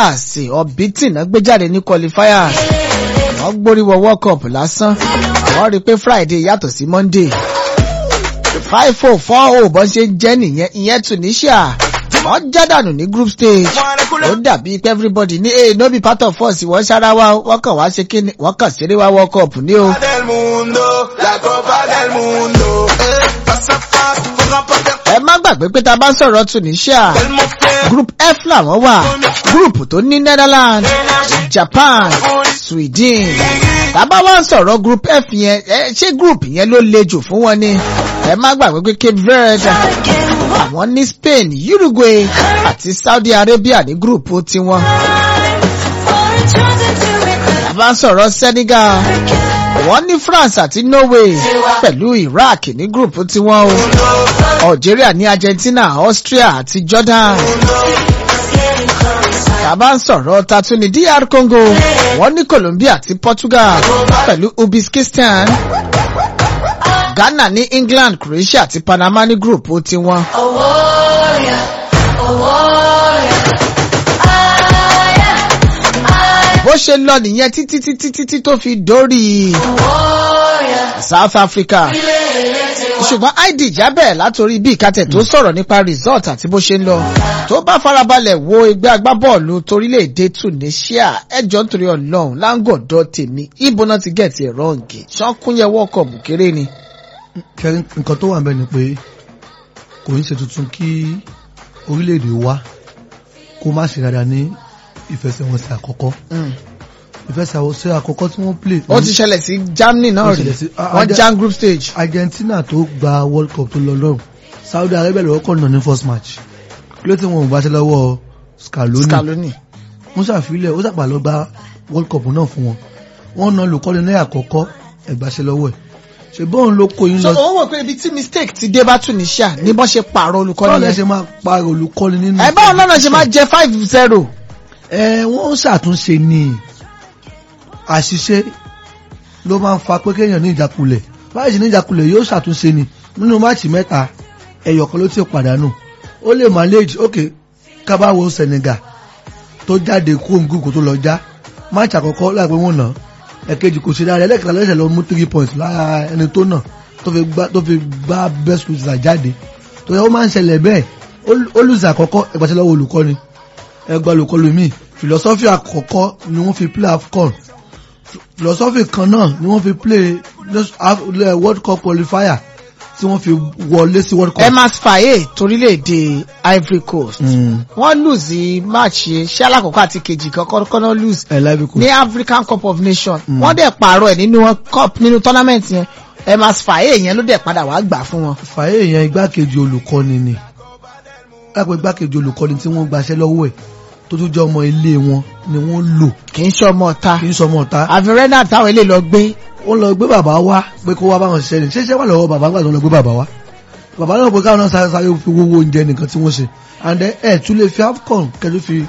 àsè ọ̀bítì náà gbé jáde ní qualifier wọ́n gbóríwọ world cup lásán wọ́n rí i pé friday yàtọ̀ sí monday five four four oh bọ́n ṣe ń jẹ́ nìyẹn ìyẹn tunisia wọ́n já dànù ní group stage ó dàbí pé everybody ní hey no be part of us wọ́n ṣára wa wọ́n kàn wá ṣe kíni wọ́n kàn ṣeré wá world cup ní o. del mundo, la copa del mundo. Eh, paso a paso, poco a poco, ẹ má gbàgbé pé tá a bá ń sọ̀rọ̀ tunisia el mosquero. group f làwọn wà group tó ní netherlands japan sweden tábà wá ń sọ̀rọ̀ group f yẹn ẹ ṣé group yẹn ló le jù fún wọn ni ẹ má gbàgbé pé cape verde àwọn ní spain uruguay àti saudi arabia ní group tiwọn tábà ń sọ̀rọ̀ senegal wọ́n ní france àti norway pẹ̀lú iraq ní group tiwọn o algeria ní argentina austria àti jordan tàbá ń sọ̀rọ̀ tatu ní dr congo wọ́n ní colombia àti portugal pẹ̀lú uzbekistan ghana ní england croatia àti panama ní group tiwọn. bó ṣe lọ nìyẹn títí títí títí tó fi dórí south africa ṣùgbọ́n id jábẹ̀ látòrí bí ìkàtẹ̀ tó sọ̀rọ̀ nípa result àti bó ṣe ń lọ tó bá farabalẹ̀ wo ẹgbẹ́ agbábọ́ọ̀lù torílẹ̀-èdè tunisia ẹjọ́ nítorí ọlọ́run láńgọ̀dọ̀ tèmi ibo náà ti gẹ̀ẹ́tì ẹ̀rọ ǹgè ṣọ́kúnyẹ wọ́ọ̀kọ̀ọ̀bù kéré ni. kẹrin nǹkan tó wà ń bẹ ni pé kò ní ṣe tuntun kí orílẹ̀-èdè wa kó má ṣe dáadáa ní ìfẹsẹ̀wọnsẹ̀ àkọ́kọ́ ìfẹsẹ̀wọnsẹ̀ àkọ́kọ́ tí wọ́n play ó ti ṣẹlẹ̀ sí germany náà Ó rí ṣẹlẹ̀ sí- ah, wọ́n ah, jam group stage. Argentina tó gba World Cup tó lọ lọ́rùn Saudi Arabia lọ́wọ́ kọ̀ nà ní first match kí ló tí wọn ò gbàṣẹ lọ́wọ́ Scaloni scaloni. wọ́n ṣàfilẹ̀ ó ṣàpà lọ gba World Cup náà fún wọn wọ́n na olùkọ́ni ní àkọ́kọ́ ẹ̀gbàṣẹ lọ́wọ́ ẹ̀ ṣe bọ́ọ̀n ló kó yín so lọ òun wò pé ibi tí mistake ti dé bá tunisia ní bọ́n ṣe pààrọ̀ báwo olùkọ́ni lẹ yẹn. ṣe máa pa olùkọ́ni nínú ẹ báwọn lọ́nà ṣe máa jẹ five zero. ẹ wọ́n ṣàtúnṣe ní àṣìṣe ló máa ń fa pé kéèyàn ní ìjákulẹ̀ báyìí sì ní ìjákulẹ̀ yóò ṣàtúnṣe ni nínú máàcì mẹ́ta ẹ̀yọ̀kan ló ti pàdánù ó lè manage ok kábàáwo Senegal tó jáde kó ń gúgù tó lọ já máàcì àkọ́kọ́ láìpẹ́ wọn nà ẹ̀kejì kò ṣe dáadáa ẹlẹ́kẹ̀ta lọ́sẹ̀ lọ mú three points lára ẹni tó nà tó fi gbá tó fi gbá best loser jáde tó yẹ ó máa ń ṣẹlẹ̀ bẹ́ẹ̀ ó- ó lùsẹ̀ àkọ́kọ́ ẹgbàṣẹ́ lọ́wọ́ olùkọ́ni ẹgbà olùkọ́ni mi philosophy àkọ́kọ́ ni wọ́n fi play AFCON philosophy kan náà ni wọ́n fi play just Af- le- World Cup qualifier tí wọ́n fi wọlé sí World Cup. emas faye torílẹ̀-èdè ivory coast. Mm. wọ́n lose match yẹn ṣé alákọ̀ọ́kọ́ àti kejì kan kọ́kọ́ náà lose ẹ lábẹ́ kò ní african cup of nations wọ́n dẹ̀ pààrọ̀ ẹ̀ nínú wọn cup nínú tournament yẹn emas faye yẹn ló dẹ̀ padà wá gbà fún wọn. fàyè yẹn igbákejì olùkọ́ni ni lápẹ́ igbákejì olùkọ́ni tí wọ́n gbaṣẹ́ lọ́wọ́ ẹ̀ tó tún jẹ́ ọmọ ilé wọn ni wọ́n lò kì í ṣe ọmọ ọ̀ta kì í sọmọ ọ̀tá àfẹ́rẹ́nà táwọn ilé lọ gbé wọ́n lọ gbé bàbá wá pé kó wá báwọn ṣiṣẹ́ ni ṣéṣẹ́ wà lọ́wọ́ bàbá gbà tó lọ gbé bàbá wá bàbá náà pé káwọn náà sáré sáré fi wo oúnjẹ nìkan tí wọ́n ṣe and then ẹ̀ tún lè fi AFCON kẹ́tù fi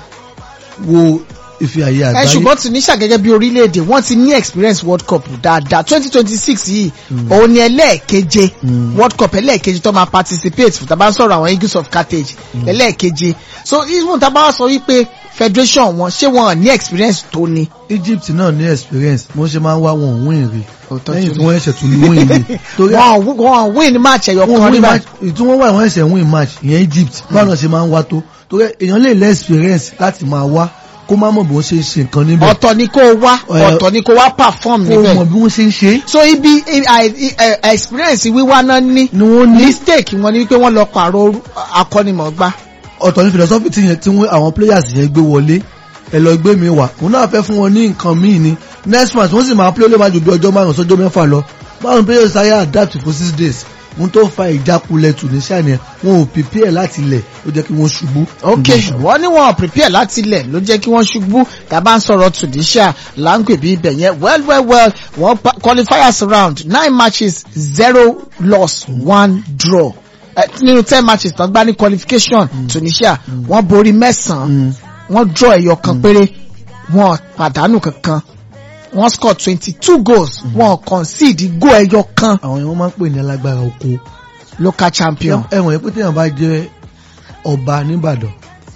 wo ìfi àyè ẹ àgbáyé ṣùgbọ́n tunisia gẹ́gẹ́ bí orílẹ̀-èdè wọ́n ti ní experience world cup dáadáa twenty twenty six yìí òun ni ẹlẹ́ẹ̀keje Mm. world cup ẹlẹ́ẹ̀keje tó máa participate fún tàbá ń sọ̀rọ̀ àwọn eagles of carthage ẹlẹ́ẹ̀keje so even tàbá wá sọ wípé federation wọn ṣé wọn ní experience tó ni. Egypt náà ní experience mo ṣe máa ń wá wọn ò win rí Òótọ́ lẹ́yìn tí tí wọ́n ẹ̀ṣẹ̀ tún win rí torí wọn ò- wọn ò win match ẹ̀yọ̀ wọ́n kan win nígbà match ìtú wọ́n wà wọ́n ẹ̀ṣẹ̀ win match ìyẹn Egypt báwọn náà ṣe máa ń wá tó torí èèyàn lè lẹ́ experience láti máa wá kó má mọ̀ bí wọ́n ṣe ń ṣe nǹkan níbẹ̀ ọ̀tọ̀ ni kó wá Ẹ- ọ̀tọ̀ ni kó wá perform kó mọ̀ níbẹ̀ bí wọ́n ṣe ń ṣe é so ibi i- i- i- experience wíwá náà ní ni wọ́n ní mistake wọn ni wípé wọ́n lọ pààrọ̀ orú- akọ́nimọ̀ọ́gbá. ọ̀tọ̀ ní philosophy tí yẹn tí wọ́n àwọn players yẹn gbé wọlé ẹ lọ gbé mi wá òun náà fẹ́ fún wọn ní nǹkan míì ni next match wọ́n sì máa play ó lè má ju bí ọjọ́ márùn-ún sọ́jọ́ mẹ́fà lọ báwọn players sáyé adapt for six days ohun tó fa ìjákulẹ̀ Tunisia yẹn wọn ò prepare láti ilẹ̀ ó jẹ́ kí wọ́n ṣubú. ok wọ́n ní wọn prepare láti ilẹ̀ ló jẹ́ kí wọ́n ṣubú tàbá ń sọ̀rọ̀ tunisia láǹpẹ̀ bí ibẹ̀ yẹn well well well wọ́n pa- qualifiers round nine matches zero loss one draw Eh, nínú ten matches tán gbá ní qualification tunisia wọ́n borí mẹ́sàn-án wọ́n draw ẹ̀yọ kan péré wọ́n pàdánù kankan wọ́n score twenty two goals wọ́n concede goal ẹ̀yọ kan àwọn yẹn wọ́n máa ń pè ní alágbára oko local champion. ẹ̀wọ̀n yẹn pé téèyàn bá jẹ́ ọba nìbàdàn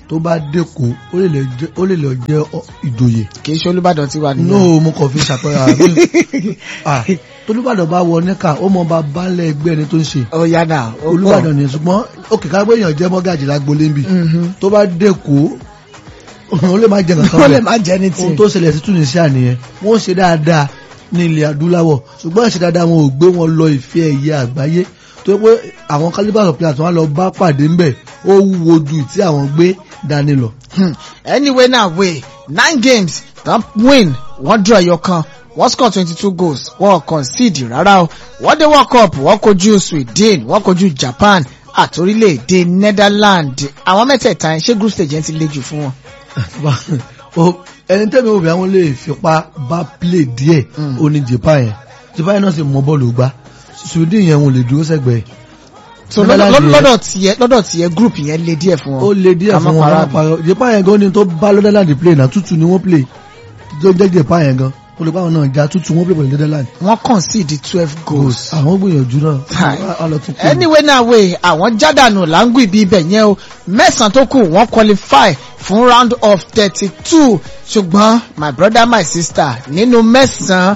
tó bá dẹ́kọ̀ ó lè lọ jẹ́- ó lè lọ jẹ́ ọ- ìjòyè kì í ṣe olùbàdàn tí wà nìyẹn. no mo kàn fi ṣàpẹẹrẹ àmì ah tolúbàdàn bá wọ níkà ó mọ bá balẹ̀ ẹgbẹ́ ẹni tó ń ṣe ó yá náà ó olúbàdàn ni ṣùgbọ́n òkè ká gbéyàn jẹ́ mọ́gàjì lágbolé ń bì Mhm. tó bá dẹ́kọ̀ ó lè má jẹ nǹkan ó lè bẹ́ẹ̀ má jẹ́ ní ohun tí. tó ṣẹlẹ̀ sí Tunisia nìyẹn wọ́n ń ṣe dáadáa ní ilẹ̀ adúláwọ̀ ṣùgbọ́n ìṣe dáadáa wọn ò gbé wọn lọ ìfẹ́ ẹ̀yẹ àgbáyé tó yẹ pé àwọn calibre of players wọn lọ bá pàdé ńbẹ̀ ó wúwo ju tí àwọn gbé dání lọ. Hmm. anyway now wey nine games don win wọ́n draw ẹyọ kan wọ́n score twenty two goals wọ́n concede rárá o wọ́n dé world cup wọ́n kojú sweden wọ́n kojú japan àti orílẹ̀-èdè netherlands àwọn mẹ́tẹ̀ẹ̀ta yẹn ṣé group stage yẹn ti le jù fún wọn. O- ẹni tẹ́mi òbí àwọn lè fipá bá play díẹ̀ Mm. ó ní Japan yẹn Japan yẹn náà sì mọ bọ́ọ̀lù gbá Sweden yẹn wọn lè dúró sẹ́gbẹ̀ẹ́ so Netherlands lọ́dọ̀ yẹn- lọ́dọ̀ tiẹ̀ lọ́dọ̀ tiẹ̀ group yẹn le díẹ̀ fún wọn. ó lè díẹ̀ Ká má fún wọn parọ́ ká má parọ́ Japan yẹn gan ni tó bá Netherlands play náà tútù ni wọ́n play tó jẹ́ Japan yẹn gan ó lè pa àwọn náà já tútù wọ́n play pẹ̀lú Netherlands wọ́n concede twelve goals. àwọn gbìyànjú náà Hi. á lọ tún play. anyway now wey àwọn jádànù láǹgù ibi ibẹ̀ yẹn o mẹ́sàn-án tó kù wọ́n qualify fún round of thirty-two ṣùgbọ́n my brother my sister nínú mẹ́sàn-án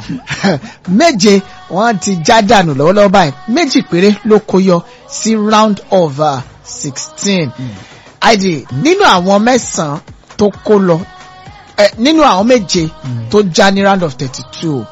méje wọ́n ti jádànù lọ́wọ́lọ́wọ́ báyìí méjì péré ló kó yọ sí round of sixteen id nínú àwọn mẹ́sàn-án tó kó lọ eh, nínú àwọn méje tó já ní round of thirty-two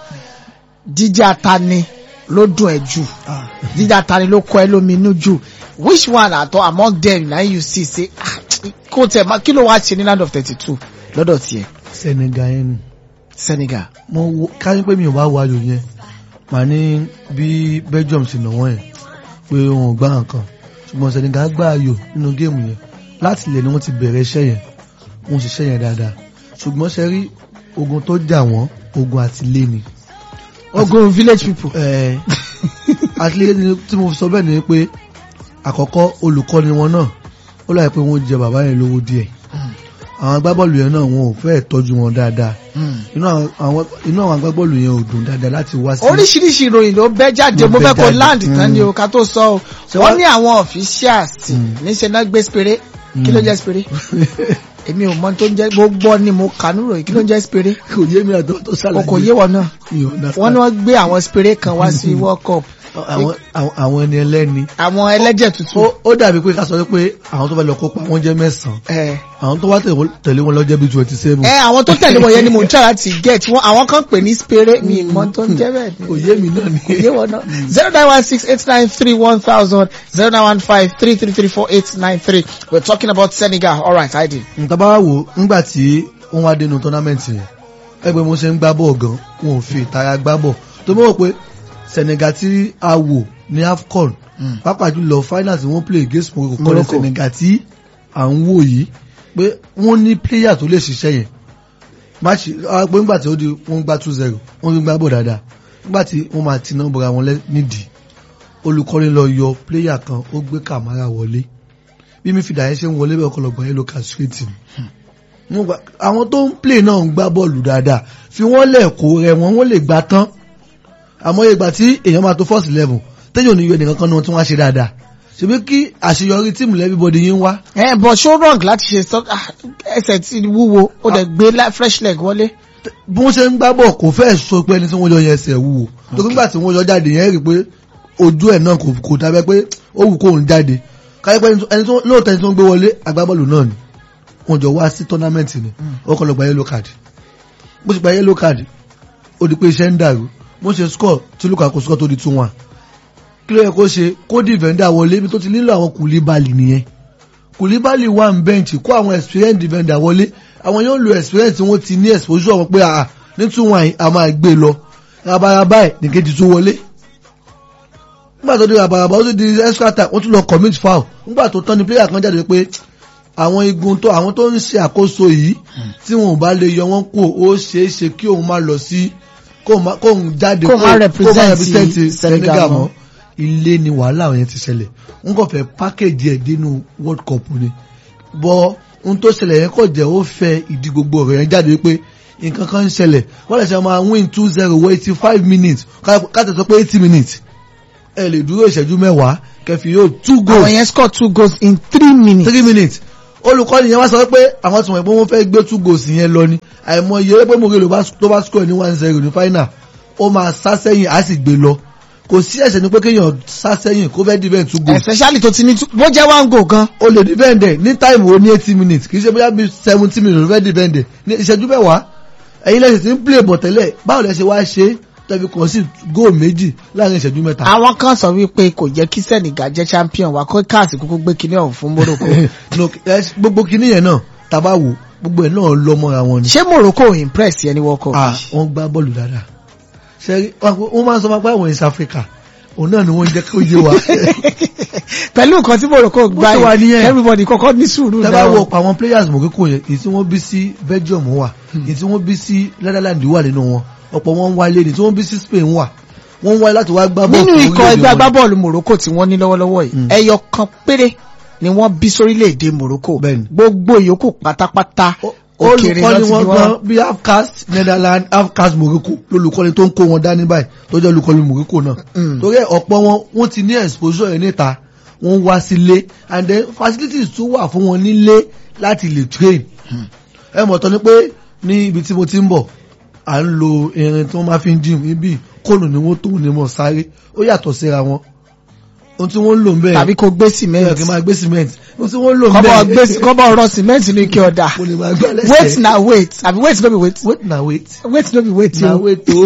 jíjá tani ló dùn ẹ́ jù Ah. jíjà tani ló kọ ẹ lóminú jù which one àtọ among them na you see say ah, kó tẹ ma kí ló wá ṣe ní land of thirty two lọ́dọ̀ tiẹ̀ Senegal yẹn ni Senegal. mo wo káyọ̀ pé mi ò bá wo ayò yẹn màá ní bí Belgium sì nà wọ́n yẹn pé wọn ò gbá nǹkan ṣùgbọ́n Senegal gbá ayò nínú géèmù yẹn láti ilẹ̀ ni wọ́n ti bẹ̀rẹ̀ iṣẹ́ yẹn wọ́n ṣiṣẹ́ yẹn dáadáa ṣùgbọ́n ṣe rí ogun tó jà wọ́n ogun àtìlé ni ogun village people. ẹ àtìlé ni tí mo sọ bẹ́ẹ̀ ni pé àkọ́kọ́ olùkọ́ni wọn náà ó láyé pé wọ́n jẹ bàbá yẹn lówó díẹ̀ àwọn agbábọ́ọ̀lù yẹn náà wọn ò fẹ́ tọ́jú wọn dáadáa Hmm. inú àwọn àwọn inú àwọn agbábọ́ọ̀lù yẹn ò dùn dáadáa láti wá sí. oríṣiríṣi ìròyìn ló bẹ́ jáde Ló mo bẹ́ fẹ́ kó jáde. land tán ni o ká tó sọ o Ṣé wọ́n wá- ní àwọn officials Mm. níṣẹ́ náà gbé spere kí ló Mm. jẹ́ spere èmi ò mọ tó ń jẹ́ gbogbo ni mo kà nírò yìí kí ló ń jẹ́ spere kò yé mi àtọ́ tó o ṣàlàyé. kò yé wọn náà Mi ò understand. wọ́n ní wọ́n gbé àwọn spere kan wá sí world cup àwọn àwọn- àwọn ẹni ẹlẹ́ni. àwọn ẹlẹ́jẹ̀ tuntun. ó ó dàbí pé ká sọ pé àwọn tó fẹ́ lọ kópa wọ́n jẹ́ mẹ́sàn-án ẹ àwọn tó wá tẹ̀wọ́- tẹ̀lé wọn lọ jẹ́ bí twenty seven. ẹ àwọn tó tẹ̀lé wọn yẹn ni mo ń try láti get wọn àwọn kan pè ní spere mi mọ tó ń jẹ́ bẹ́ẹ̀ kò ni yé mi náà ni. kò yé wọn náà zero nine one six eight nine three one thousand zero nine one five three three three four eight nine three we're talking about Senegal all right I did. nǹkan bá wà wò ńgbà tí wọ́n wá dénú tọ́námẹ́ǹtì yẹn ẹgbẹ́ mo ṣe ń gbá bọ́ọ̀ gan wọn ò fi ìtara gbá bọ̀ tó mọ̀ pé Senegal tí a wò ní AFCON pàápàá jùlọ finals wọ́n play against Morocco kọ́ni Morocco. Senegal tí à ń wò yìí pé wọ́n ní player tó lè ṣiṣẹ́ yẹn máàcì pé ńgbà tí ó di wọ́n gbá two zero wọ́n fi gbá bọ̀ dáadáa ńgbà tí wọ́n máa ti náà bọ̀ra wọn lẹ́- nídìí olùkọ́ni lọ yọ player kan ó gbé Kamara wọlé bí mi fìdá yẹn ṣe ń wọlé bẹ́ẹ̀ ọkọlọgbọ̀n yẹn ló kà straight ni wọ́n gba- àwọn tó ń play náà ń gbá bọ́ọ̀lù dáadáa fi wọ́n lẹ̀ kó rẹ̀ wọ́n wọ́n lè gbá tán àmọ́ ìgbà tí èèyàn máa tó first level téèyàn ò ní yọ ẹnìkan kan náà tí wọ́n á ṣe dáadáa ṣebí kí àṣeyọrí tíìmù everybody yín wá ẹ bọ̀ ṣó wrong láti ṣe sọ ah, ẹsẹ̀ tí wúwo ó dẹ̀ gbé la- fresh leg wọlé. bí wọ́n ṣe ń gbá bọ̀ kò fẹ́ sọ pé ẹni tí wọ́n yọ yẹn ẹsẹ̀ wúwo tó nígbà tí wọ́n yọ jáde yẹn rí i pé ojú ẹ̀ náà kò kò dábẹ́ pé ó wù kóun jáde káyọ̀ pé ẹni tó lóòótọ́ ẹni tó ń gbé wọlé agbábọ́ọ̀lù náà ni wọ́n jọ wá sí tọ́námẹ́ǹtì ni wọ́n kọ́ lọ gba yellow card bó ṣe gba yellow card ó di pé iṣẹ́ ń dàrú bó ṣe score tí Lukaku score tó di two one kí ló yẹ kó ṣe kó defender wọlé ibi tó ti nílò àwọn Koulibaly nìyẹn Koulibaly wà ń bẹ́ǹchì kó àwọn experience defender wọlé àwọn yóò lo experience tí wọ́n ti ní exposure wọn pé àà ní two one a máa gbé lọ rabaraba ẹ̀ nìkejì tún wọlé nígbà tó di rabaraba ó sì di extra time wọ́n tún lọ commit foul nígbà tó tán ni player kan jáde pé àwọn igun tó àwọn tó ń ṣe àkóso yìí tí wọn ò bá lè yọ wọn kú ó ṣeé ṣe kí òun má lọ sí kóun má- kóun jáde Kóun má represent represent Senegal Senegal mọ́. mọ́ ilé ni wàhálà yẹn ti ṣẹlẹ̀ n kò fẹ́ package ẹ̀ dénú world cup ni bọ́ ohun tó ṣẹlẹ̀ yẹn kò jẹ́ ó fẹ́ ìdí gbogbo ọ̀rọ̀ yẹn jáde pé nǹkan kan ń ṣẹlẹ̀ wọ́n lè ṣe máa win two zero wọ eighty five minutes káàtẹ̀ sọ pé eighty minutes ẹ lè dúró ìṣẹ́jú mẹ́wàá kẹfì yóò two àwọn goals yẹn score two goals in three minutes. three minutes olùkọ́ni yẹn wá sọ pé àwọn tí wọ́n pé wọ́n fẹ́ gbé two goals yẹn lọ ni àìmọ̀ iye pé Morelo bá- tó bá score ní one zero ní final ó máa sá sẹ́yìn á sì gbé lọ kò sí ẹ̀ṣẹ̀ ni pé kéèyàn sá sẹ́yìn kó fẹ́ defend two goals especially tó ti ní tú- bó jẹ́ one goal gan o lè defend ẹ̀ ní time wo ní eighty minutes kì í ṣe bóyá bí seventy minutes ló fẹ́ defend ẹ̀ ní ìṣẹ́jú mẹ́wàá ẹ̀yin lẹ́sìn tí ń play bọ̀ tẹ́lẹ̀ báwo lẹ ṣe wá ṣe tẹ̀bi kàn sí goal méjì láàrin ìṣẹ́jú mẹ́ta. àwọn kan sọ wípé kò jẹ́ kí Senegal jẹ́ champion wa kó káàsì kúkú gbé kinní ọ̀hún fún Morocco No, ẹ, gbogbo kinní yẹn náà tàbá wò gbogbo ẹ̀ náà lọ mọ́ra wọn ni. ṣé Morocco ò impress yẹn ní World Cup Ah, yìí? wọ́n gbá bọ́ọ̀lù dáadáa ṣe wọ́n máa ń sọ máa pé àwọn East Africa òun náà ni wọ́n jẹ́ kó yé wa. pẹ̀lú nǹkan tí Morocco gbá Bó ṣe wà yìí nìyẹn. everybody kọ́kọ́ ní sùúrù tẹ́bá wo ọ̀pọ̀ àwọn players Morocco yẹn èyí tí wọ́n bí sí Belgium wà èyí tí wọ́n bí sí Netherlands wà nínú wọn ọ̀pọ̀ wọn ń wálé ní tí wọ́n bí sí Spain wà wọ́n ń wáyé láti wá gbá bọ́ọ̀lù nínú fún ikọ̀ orílẹ̀-èdè ẹgbẹ́ wọn. agbábọ́ọ̀lù Morocco tí wọ́n ní lọ́wọ́lọ́wọ́ yìí Mm. ẹyọ kan péré ni wọ́n bí sórílẹ̀-èdè Morocco Bẹ́ẹ̀ni. gbogbo ìyókù pátápátá Ó- òkèèrè olùkọ́ni náà ti wọn bí gan wọn. bí half-caste Netherlands half-caste Morocco lolùkọ́ni tó ń kó wọn dání báyìí tó jẹ́ olùkọ́ni Morocco náà Mm. torí ẹ̀ ọ̀pọ̀ wọn wọ́n ti ní exposure yẹn níta wọ́n wá sílé and then facilities tún wà fún wọn nílé láti lè train ẹ mọ̀ tán ni pé ní ibi tí mo ti ń bọ̀ à ń lo irin tí wọ́n máa fi ń gym ibi kóònù ni wọ́n tó ní mọ̀ sáré ó yàtọ̀ síra wọn ohun tí wọ́n ń lò ń bẹ́ẹ̀ tàbí kó gbé ẹ̀ kí cement n máa gbé cement ohun tí wọ́n ń lò ń kọ́bọ̀ gbé bẹ́ẹ̀ kọ́bọ̀ ọ̀rọ̀ cement ní ike ọ̀dà mo lè máa gbá lẹ́sẹ̀ wait na wait àbí wait no be wait wait na wait wait no be wait na o. wait o.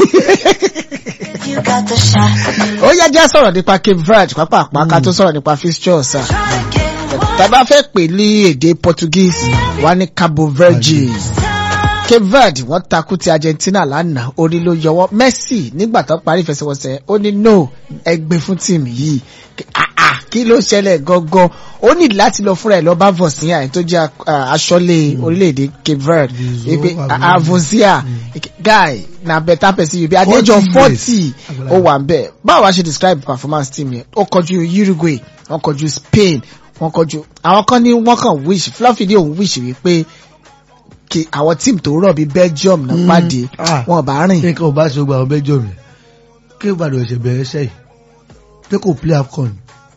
You got the shot. ó yẹ jẹ́ sọ̀rọ̀ nípa Cape Verde pápápá ká tó sọ̀rọ̀ nípa fixtures ah. tàbá fẹ́ pè ní èdè Portuguese wà ní Cabo Verde Cape Verde wọ́n takú ti Argentina lánàá orí ló yọwọ́ Messi nígbà tó parí ìfẹsẹ̀wọnsẹ̀ ó ní no ẹgbẹ́ fún tíìmù yìí Ah, ah, kí ló ṣẹlẹ̀ gangan ó ní láti lọ fúnra ẹ̀ lọ bá Vosinya ẹni tó jẹ́ ah, aṣọ́lé orílẹ̀-èdè Cape Verde Vizo, wípé Aguilera. Avosia guy na better person you be at the age of 40 forty years. ó wà ń bẹ̀ báwo wá ṣe describe performance team yẹn ó kọjú Uruguay wọ́n kọjú Spain wọ́n kọjú àwọn kan ní wọ́n kàn wish Fluffy ní òun wish wípé kí àwọn team tó rọ̀ bíi Belgium náà Mm, pàdé ah. wọn bá rìn nǹkan ò bá ṣe gbogbo àwọn bẹ́jọ́ rẹ̀ kí ìbàdàn ẹ̀ṣẹ̀ bẹ̀rẹ̀ iṣẹ́ yìí pé kò play afcon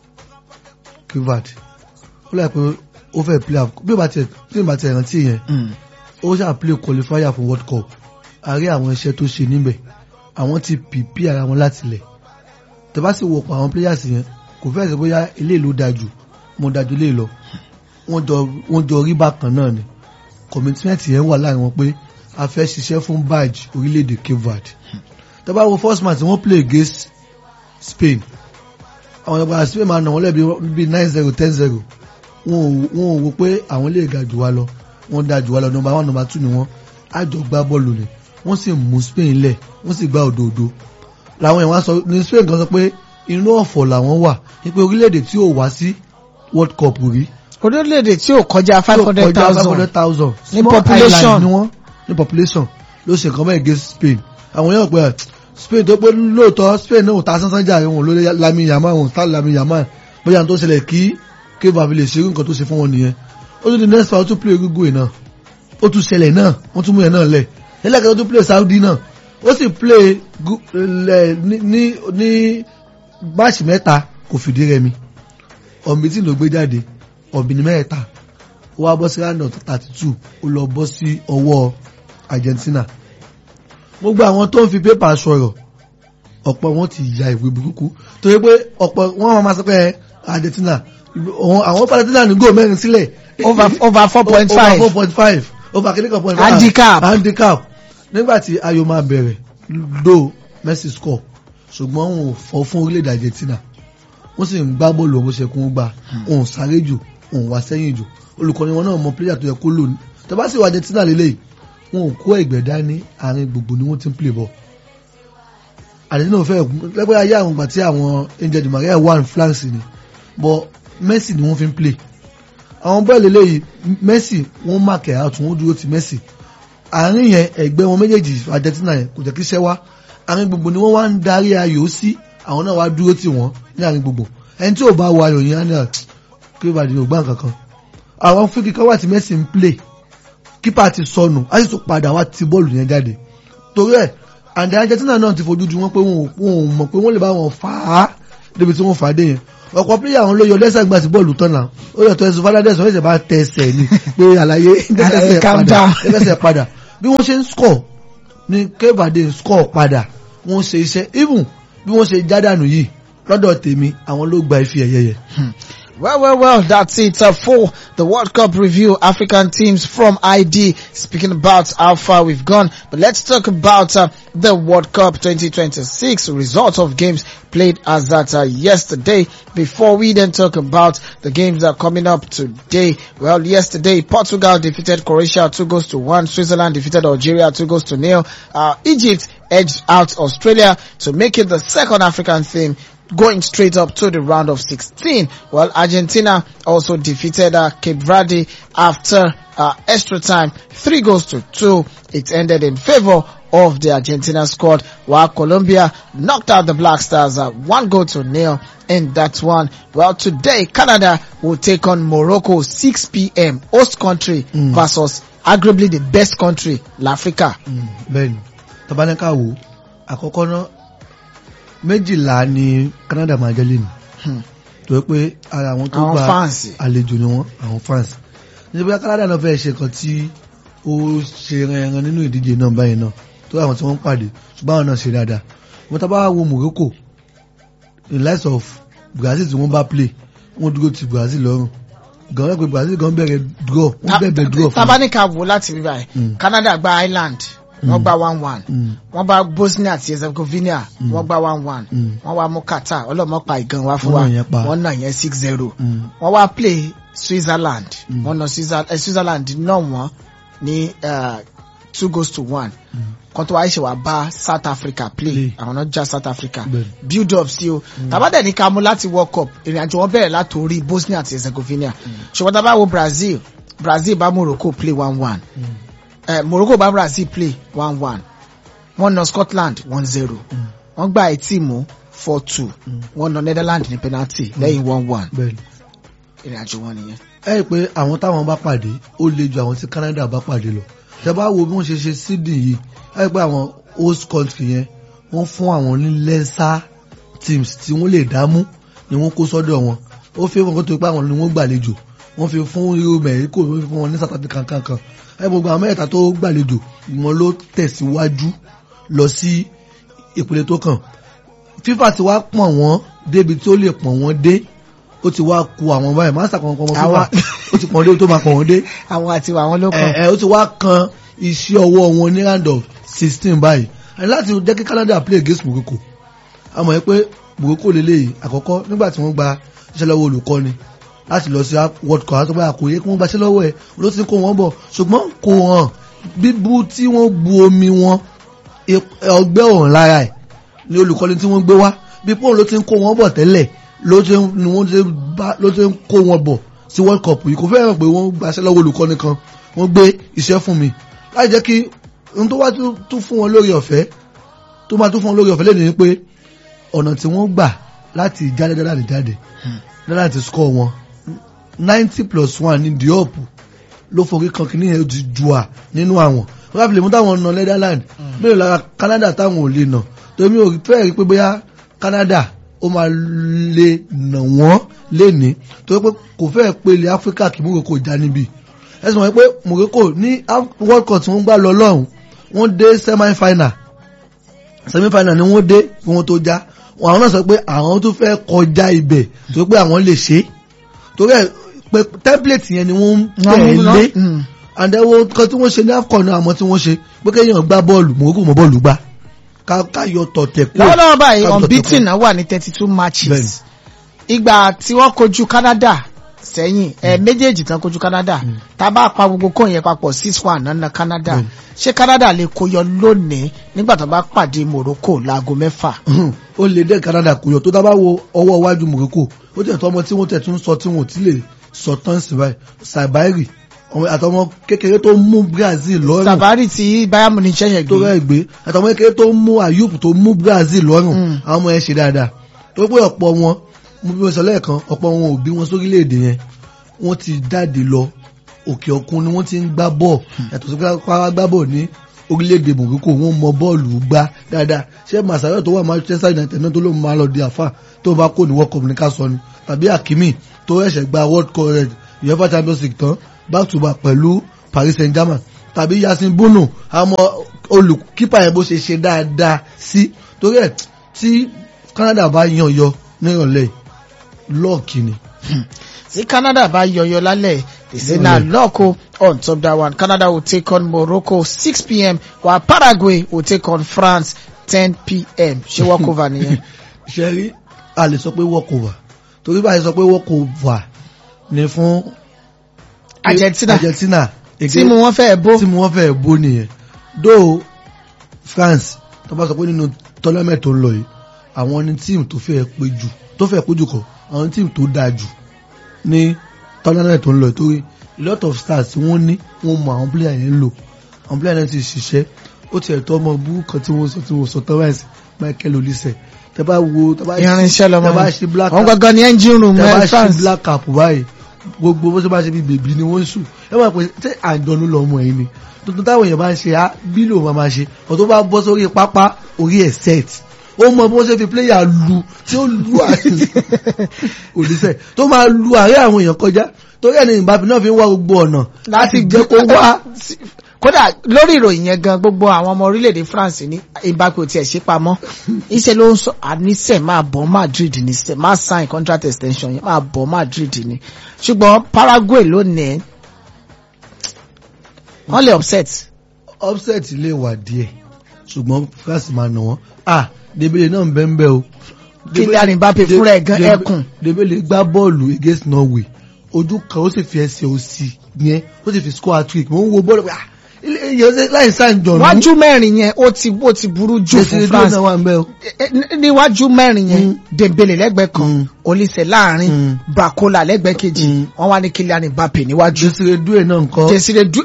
kí ìbàdàn ó láì pé ó fẹ́ play afcon bí ìbá tiẹ̀ tí ìbá tiẹ̀ rántí yẹn Mm. ó ṣáà play qualifier fún world cup àrí àwọn iṣẹ́ tó ṣe níbẹ̀ àwọn ti pìpì ara wọn láti lẹ̀ tẹ́bá sì wọ̀pọ̀ àwọn players yẹn kò fẹ́ ṣe bóyá ilé ló dájú mo dájú ilé lọ wọ́n jọ wọ́n jọ rí bákan náà ni commitment yẹn wà láàrin wọn pé a fẹ́ ṣiṣẹ́ fún badge orílẹ̀-èdè Cape Verde tẹ́bá wo first match wọ́n play against Spain àwọn ìgbà Spain máa nà wọ́n lẹ́bi bí nine zero ten zero wọn ò wọn ò wò pé àwọn lè ga jù wá lọ wọ́n da jù wá lọ number one number two ni wọ́n àjọ gbá bọ́ọ̀lù ni wọ́n sì mú Spain lẹ̀ wọ́n sì gbá òdòdó làwọn èèyàn wá sọ ní Spain kan sọ pé inú ọ̀fọ̀ làwọn wà wípé orílẹ̀-èdè tí ò wá sí World Cup rí orílẹ̀-èdè tí ò kọjá five hundred five thousand hundred thousand Ní population. ni wọ́n ní population ló ṣe nǹkan bẹ́ẹ̀ against Spain àwọn èèyàn pé Spain tó pé lóòótọ́ Spain náà ò ta sánsán jà wọn ló Lami Yamal wọn ta Lami Yamal bóyá tó ṣẹlẹ̀ kí Cape Verde lè ṣerú nǹkan tó ṣe fún wọn nìyẹn ó tún di next round ó tún play Uruguay náà ó tún ṣẹlẹ̀ náà wọ́n tún mú yẹn náà lẹ̀ ẹlẹ́kẹ̀ẹ́ ó tún play Saudi náà ó sì play gu- lẹ̀ ní ní ní máàcì mẹ́ta kò fìdí rẹmi ọ̀nbítì ló gbé jáde ọ̀bìnrin mẹ́ta ó wá bọ́ sí round of thirty two ó lọ bọ́ sí ọwọ́ Argentina gbogbo àwọn tó ń fi pépà sọ̀rọ̀ ọ̀pọ̀ wọn ti ya ìwé burúkú torí pé ọ̀pọ̀ wọn máa sọ pé ẹ, Argentina àwọn àwọn Argentina ní góò mẹ́rin sílẹ̀ over over four point over five four point five over kìíní kan point five Handicap. handicap nígbà tí ayò máa bẹ̀rẹ̀ do Messi score ṣùgbọ́n òun ò fọ́ fún orílẹ̀-èdè Argentina wọ́n sì ń gbá bọ́ọ̀lù ọmọ ṣẹkùn gbà òun sáré jù òun wá sẹ́yìn jù olùkọ́ni wọn náà mọ pílẹ̀yà tó yẹ kó lò ní tọ́ba sì wà Argentina lélẹ̀ wọn ò kó ẹ̀gbẹ́ dání àárín gbogbo ni wọ́n ti ń play ball Argentina ò fẹ́ lẹ́gbẹ́ ayé àwọn ìgbà tí àwọn Angel Di Maria wà ní France ni but Messi ni wọ́n fi ń play àwọn bọ́ọ̀lù eléyìí Messi wọ́n mark out wọ́n dúró ti Messi àárín yẹn ẹgbẹ́ wọn méjèèjì Argentina yẹn kò jẹ́ kí iṣẹ́ wá àárín gbogbo ni wọ́n wá ń darí ayò sí àwọn náà wá dúró tì wọ́n ní àárín gbogbo ẹni tí ò bá wọ ayò yẹn á ní à kí ìbàdí ò gbá nǹkan kan àwọn fíkì kan wà tí Messi ń play kípa ti sọnù á sì tún padà wá ti bọ́ọ̀lù yẹn jáde torí ẹ̀ and Argentina náà ti fojú ju wọn pé wọn ò wọn ò mọ̀ pé wọ́n lè bá wọn fà á débi tí wọ́n fà á dé yẹn ọ̀pọ̀ pílẹ̀ àwọn ló yọ lẹ́sẹ̀ gbà sí bọ́ọ̀lù tán náà ó yọ tó ẹsùn fernandez wọ́n ṣẹ̀ bá tẹsẹ̀ ni pé àlàyé dẹ́sẹ̀ calm padà down. dẹ́sẹ̀ padà bí wọ́n ṣe ń score ni kevade ń score padà wọ́n ṣe iṣẹ́ even bí wọ́n ṣe jádànù yìí lọ́dọ̀ tèmi àwọn ló gba ife ẹ̀yẹ yẹn. Well, well, well, that's it uh, for the World Cup review. African teams from ID speaking about how far we've gone. But let's talk about uh, the World Cup 2026 results of games played as that uh, yesterday. Before we then talk about the games that are coming up today. Well, yesterday Portugal defeated Croatia two goals to one. Switzerland defeated Algeria two goals to nil. Uh, Egypt edged out Australia to make it the second African team going straight up to the round of 16. Well, Argentina also defeated uh, Cape Verde after uh, extra time, three goals to two. It ended in favor of the Argentina squad, while Colombia knocked out the Black Stars uh, one goal to nil in that one. Well, today Canada will take on Morocco 6 p.m. host country versus arguably the best country, L'Africa. bẹ́ẹ̀ni tabaníkà wo àkọ́kọ́ náà méjìlá ni Canada máa jẹ́ lẹ́nu Hmm. tó yẹ pé ara àwọn tó Àwọn gba fans. àlejò ni wọ́n àwọn fans níbi pé Canada náà fẹ́ ṣe kan tí ó ṣe ẹran nínú ìdíje náà báyìí náà tó àwọn tí wọ́n ń pàdé ṣùgbọ́n àwọn náà ṣe dáadáa wọ́n tábà wo Morocco in light of Brazil tí wọ́n bá play wọ́n dúró ti Brazil lọ́rùn gan wọ́n pé Brazil gan bẹ̀rẹ̀ draw wọ́n bẹ̀rẹ̀ draw fún tabanika wo láti rí báyìí Mm. Canada gba Ireland wọ́n gba one one Mm. wọ́n bá Bosnia àti Herzegovina wọ́n gba one one Mm. wọ́n wá mú Qatar ọlọ́mọpa ìgan wá fún Wọ́n wa nà yẹn pa. wọ́n nà yẹn six zero Mm. wọ́n wá play Switzerland wọ́n nà Switzerland eh, Switzerland náà wọ́n ní uh, two goals to one kan tó wá ṣe wá bá South Africa play Play. àwọn náà já South Africa Bẹ́ẹ̀ni. build up sí o tàbádẹ̀ ní ká mú láti World Cup ìrìn àjò wọn bẹ̀rẹ̀ látòrí Bosnia àti Herzegovina ṣùgbọ́n tá a bá wo Brazil Brazil bá Morocco play one one eh, Morocco bá Brazil play one one wọ́n nà Scotland one zero wọ́n gba etí mú four two wọ́n nà Netherlands ní penalty lẹ́yìn one one bẹ́ẹ̀ni. ìrìn àjò wọn nìyẹn. ẹ rí i pé àwọn táwọn bá pàdé ó le ju àwọn tí Canada bá pàdé lọ ṣe bá wo bí wọ́n ṣe ṣe sídìn yìí ẹ rí i pé àwọn host country yẹn wọ́n fún àwọn ní lesser teams tí wọ́n lè dámú ni wọ́n kó sọ́dọ̀ wọn ó fi wọn kó tó pé àwọn ni wọ́n gbàlejò wọ́n fi fún irú Mexico wọ́n fi fún wọn ní South Africa kankan ẹ gbogbo àwọn mẹ́ta tó gbàlejò wọn ló tẹ̀síwájú lọ sí ìpele tó kàn FIFA ti wá pọ̀n wọ́n débi tí ó lè pọ̀n wọ́n dé ó ti wá ku àwọn báyìí mástà kan kan wọn FIFA Àwọn- ó ti pọ̀n dé tó máa pọ̀n wọ́n dé àwọn àti àwọn ló ẹ kàn. ẹ ó ti wá kan iṣẹ́ ọwọ́ wọn ní round of sixteen báyìí àti láti jẹ́ kí Canada play against Morocco a mọ̀ pé Morocco lélẹ́yìí àkọ́kọ́ nígbà tí wọ́n gba iṣẹ́ lọ́wọ́ olùkọ́ni láti lọ sí World Cup àti báyà kò yẹ kí wọ́n gbaṣẹ́ lọ́wọ́ ẹ̀ ló ti ń kó wọn bọ̀ ṣùgbọ́n kò hàn bíbú tí wọ́n bu omi wọn ip- ọgbẹ́ òrùn lára ẹ̀ ní olùkọ́ni tí wọ́n gbé wá bí pọ́ùn ló ti ń kó wọn bọ̀ tẹ́lẹ̀ ló ti ń- ni wọ́n ti ń bá- ló ti ń kó wọn bọ̀ sí World Cup yìí kò fẹ́ràn pé wọ́n gbaṣẹ́ lọ́wọ́ olùkọ́ni kan wọ́n gbé iṣẹ́ fún mi láì jẹ́ kí ohun tó wá tún tún fún wọn lórí ọ̀fẹ́ tó máa tún fún wọn lórí ọ̀fẹ́ lẹ́nu ni pé ọ̀nà tí wọ́n gbà láti jáde dáadáa jáde dáadáa ti score wọn ninety plus one ní Diop ló forí kan kìíní yẹn ti jù à nínú àwọn wọ́n á fi lè mú táwọn nà Netherlands bẹ́ẹ̀ lára Canada táwọn ò lè nà torí ò fẹ́ rí pé bóyá Canada ó máa lè nà wọ́n léni torí pé kò fẹ́ pé ilẹ̀ Áfíríkà kì í Morocco já níbí ẹ̀sùn wọn pé Morocco ní Af- World Cup tí wọ́n gbá lọ lọ́hùn wọ́n dé semi final semi final ni wọ́n dé kí wọ́n tó já àwọn náà sọ pé àwọn tó fẹ́ kọjá ibẹ̀ torí pé àwọn lè ṣe é torí ẹ̀ pé template yẹn ni wọ́n ń tẹ̀lé Mm. and then wọ́n kan tí wọ́n ṣe ní AFCON náà àmọ́ tí wọ́n ṣe pé kéèyàn gbá bọ́ọ̀lù Morocco mọ́ bọ́ọ̀lù gbá ká ká yọ tọ̀tẹ̀ kúrò lọ́wọ́lọ́wọ́ báyìí ká yọ tọ̀tẹ̀ unbeaten kúrò. náà wà ní thirty two matches Bẹ́ẹ̀ni. ìgbà tí wọ́n kojú Canada sẹ́yìn ẹ méjèèjì tán kojú Canada tá a bá pa gbogbo kóyìn yẹn papọ̀ six one nana Canada Bẹ́ẹ̀ni. ṣé Canada lè kó yọ lónìí nígbà tó bá pàdé Morocco láago mẹ́fà. ó lè dé Canada kò yọ tó dábàá wo ọwọ́ iwájú Morocco ó tẹ̀ tó ọmọ tí wọ́n tẹ̀ tún sọ tí wọ́n ò tí lè sọ tán sí báyìí Sabairi ọmọ àtọmọ kékeré tó mú Brazil lọ́rùn Sabari tí Bayern Munich ṣẹ̀yẹ̀ tó gbé rẹ̀ gbé àtọmọ kékeré tó mú Ayub tó mú Brazil lọ́rùn Mm. àwọn ọmọ yẹn ṣe dáadáa tó pé ọ̀pọ̀ wọn mo bí mo sọ lẹ́ẹ̀kan ọ̀pọ̀ wọn ò bí wọn sórílẹ̀-èdè yẹn wọ́n ti jáde lọ òkè òkun ni wọ́n ti ń gbá bọ́ọ̀ yàtọ̀ sí pé wọ́n á gbá bọ́ọ̀ ní orílẹ̀-èdè Morocco wọ́n mọ bọ́ọ̀lù gbá dáadáa ṣé Masaya tó wà Manchester United náà tó ló máa lọ di àfà tó bá kó ní World Cup ní ká sọ ni tàbí Hakimi tó ẹ̀ṣẹ̀ gba World Cup rẹ̀ UEFA Champions League tán back to back pẹ̀lú Paris Saint-Germain tàbí Yasin Bono àmọ́ olùkípa yẹn bó ṣe ṣe dáadáa sí torí ẹ̀ tí Canada bá yan yọ nírọ̀lẹ́ lọ́ọ̀kì ni. tí Canada bá yọyọ lálẹ́ they say na luck o on top that one Canada will take on Morocco six pm while Paraguay will take on France ten pm ṣé walkover nìyẹn. ṣe rí a lè sọ pé walkover torí báyìí sọ pé walkover ni fún Argentina Argentina tí mu wọn fẹ́ bó tí mo wọ́n fẹ́ bó nìyẹn do France tó bá sọ pé nínú tournament tó ń lọ yìí àwọn ní tíìmù tó fẹ́ pé jù tó fẹ́ pé jù kọ àwọn tíìmù tó dáa jù ní tournament tó ń lọ yìí torí a lot of stars tí wọ́n ní wọ́n mọ àwọn player yẹn lò àwọn player yẹn ti ṣiṣẹ́ ó ti ẹ̀tọ́ ọmọ bú kan tí wọ́n sọ tí wọ́n sọ tán báyìí sí Michael Olise tẹ bá wo tẹ bá irinṣẹ́ lọmọ tẹ bá ṣe black wọn gangan ní engine room tẹ bá ẹ ṣe France black cap báyìí gbogbo bó ṣe bá ṣe bí bèbí ni wọ́n ń sùn ẹ máa pè ṣé àjọlú lọmọ yìí ni tuntun táwọn èèyàn bá ń ṣe á bílò máa máa ṣe ọ̀tọ́ bá bọ́ sórí pápá orí ẹ̀ set ó mọ bó ṣe fi pléyà lu tí ó lu òdìsẹ́ tó máa lu àárẹ̀ àwọn èèyàn kọjá torí ẹni ìbáfi náà fi ń wá gbogbo ọ̀nà láti jẹ́ kó wá kódà lórí ìròyìn yẹn gan gbogbo àwọn ọmọ orílẹ̀-èdè France ní Mbappe ò tiẹ̀ ṣe pamọ́ iṣẹ́ ló ń sọ àníṣe máa bọ̀ Madrid ní sẹ́ máa sign contract extension yẹn máa bọ̀ Madrid ní ṣùgbọ́n Paraguay lónìí wọ́n lè upset upset lè wà díẹ̀ ṣùgbọ́n France máa nà wọ́n ah Dembele náà ń bẹ́ ń bẹ́ o Kylian Mbappe fúnra ẹ̀ gan Dembele- ẹkùn Dembele gbá bọ́ọ̀lù against Norway ojú kan ó sì fi ẹsẹ̀ òsì yẹn ó sì fi score hat-trick mo ń wo bọ́ọ̀lù pé ah ilé ìyẹn ṣe láì sáà jọ̀nù wájú mẹ́rin yẹn ó ti ó ti burú jù fún France náà wà ń bẹ́ o Eh, eh, níwájú mẹ́rin yẹn Dembele lẹ́gbẹ̀ẹ́ kan Mm. Olise láàrin Mm. Bakola lẹ́gbẹ̀ẹ́ kejì Mm. wọ́n wá ní Kylian Mbappe níwájú Desire Due náà nǹkan Desire Du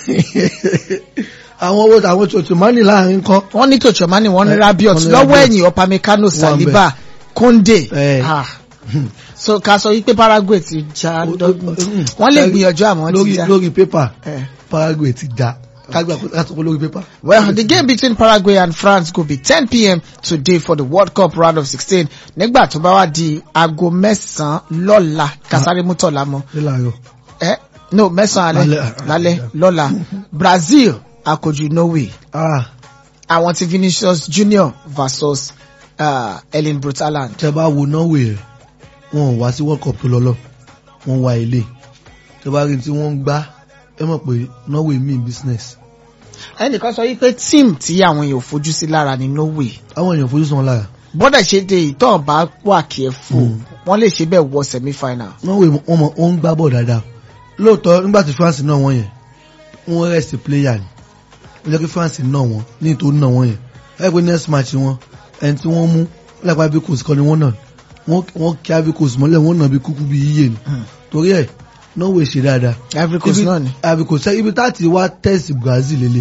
àwọn owó àwọn tòtòmánì láàrin kan wọ́n ní Tchouameni wọ́n ní Eh, Rabiot wọ́n ní lọ́wọ́ Rabiot. ẹ̀yìn Upamecano Wọ́n Saliba Konde Eh. Ah. so ká sọ wípé Paraguay ti já dọ́gbọ̀n wọ́n lè gbìyànjú àmọ́ ti lórí já. lórí pépà Eh. Paraguay ti já kágbà kó sọ pé lórí pépà. Well, the game between Paraguay and France go be 10 p.m. today for the World Cup round of 16. Nígbà tó bá wá di aago mẹ́sàn-án lọ́la, Kasari Mutola mọ́. nílàrọ̀ Eh? No, mẹ́sàn-án alẹ́, Lálẹ́. lálẹ́, lọ́la. Brazil, akojú Norway. ah Àwọn ti Vinicius Junior versus uh, Erling Brut Haaland. tẹ bá wo Norway rẹ wọn ò wá sí World Cup tó lọ́lọ́ wọn wá ilé tẹ bá rí tí wọ́n ń gbá ẹ mọ̀ pé Norway mean business Ẹnìkan sọ wípé tíìmù tí àwọn èèyàn ò fojú sí lára ni Norway. àwọn èèyàn fojú sàn lára Bọ́dà ṣe dé ìtàn bá wà kí ẹ fò, Mm. wọ́n lè ṣe bẹ́ẹ̀ wọ semi-final. Norway wọn mọ wọn ń gbá bọ̀ dáadáa lóòótọ́ nígbà tí France náà wọ́n yẹn wọ́n rest player ni ó jẹ́ kí France náà wọ́n ní ìtò náà wọ́n yẹn ẹ pé next match wọn ẹni tí wọ́n mú lápá Abicus kọ́ ni wọ́n náà wọ́n wọ́n kí Abicus mọ́lẹ̀ wọ́n náà bí kúkú bí yíyẹ ni torí ẹ̀ Norway ṣe dáadáa Ivory Coast Ibi- náà ni. Abicus ibi táti wá test Brazil lélẹ̀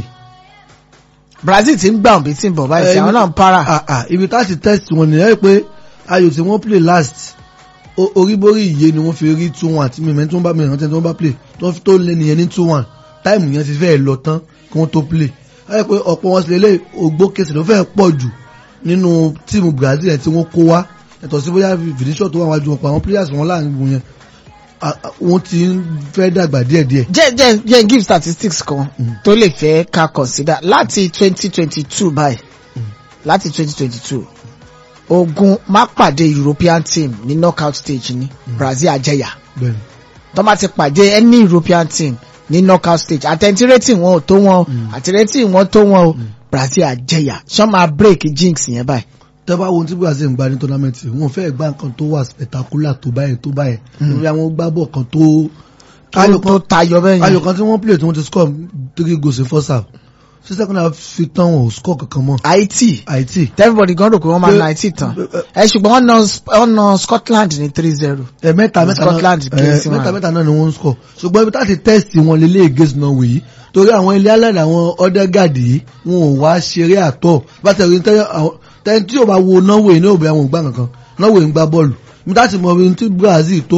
Brazil ti ń gbà òbí tí ń bọ̀ báyìí sí Eh, àwọn náà ń para. ah ah ibi táti test wọn nìyẹn pé ayò tí wọ́n play last o- oríborí ìyé ni wọ́n fi rí two one àti mímẹ́ tí wọ́n bá mi ìrántí tí wọ́n bá play tó fi tó lé nìyẹn ní two one táìmù yẹn ti fẹ́ lọ tán kí wọ́n tó play ayé pé ọ̀pọ̀ wọn sì lélẹ̀ ògbó kẹsì ló fẹ́ pọ̀ jù nínú tíìmù Brazil yẹn tí wọ́n kó wá yàtọ̀ sí bóyá Vinicius tó wà wájú wọn pa àwọn players wọn láàrin wọn yẹn ah, ah, wọ́n ti ń fẹ́ dàgbà díẹ̀díẹ̀ jẹ́ jẹ́ jẹ́ give statistics kan tó lè fẹ́ ká consider láti twenty twenty two báyìí láti twenty twenty two ogun má pàdé European team ní knockout stage ní Brazil àjẹyà bẹ́ẹ̀ ni. tó bá ti pàdé any European team ní knockout stage àtẹ̀ntì rating wọn ò tó wọn àti rating wọn tó wọn o Brazil àjẹyà ṣọ́ máa break jinx yẹn báyìí. tẹ́ bá wo ohun tí Brazil ń gba ní tournament wọn fẹ́ gbá nǹkan tó wà spectacular tó báyẹn tó báyẹn lórí àwọn gbábọ̀ kan tó ayò tó tayọ bẹ́ẹ̀ ayò yẹn kan tí wọ́n play tí wọ́n ti score three goals in first half sí second half fi tán wọn ò score kankan mọ́ Haiti Haiti everybody gan rò pé wọ́n máa Pé- na Haiti tán ẹ ṣùgbọ́n wọ́n na wọ́n na Scotland ní three zero. ẹ mẹ́ta mẹ́ta Scotland náà ẹ, against mẹ́ta wọn. mẹ́ta náà ni wọ́n ń score ṣùgbọ́n ibi táti test wọn lélẹ̀ against Norway yìí torí àwọn ilé alẹ́ àwọn Odegaard yìí wọn ò wá ṣeré àtọ̀ bàtẹ̀ tẹ́ni tí yóò bá wo Norway ní òbí àwọn ògbà kankan Norway ń gbá bọ́ọ̀lù ibi táti mọ ibi tí Brazil tó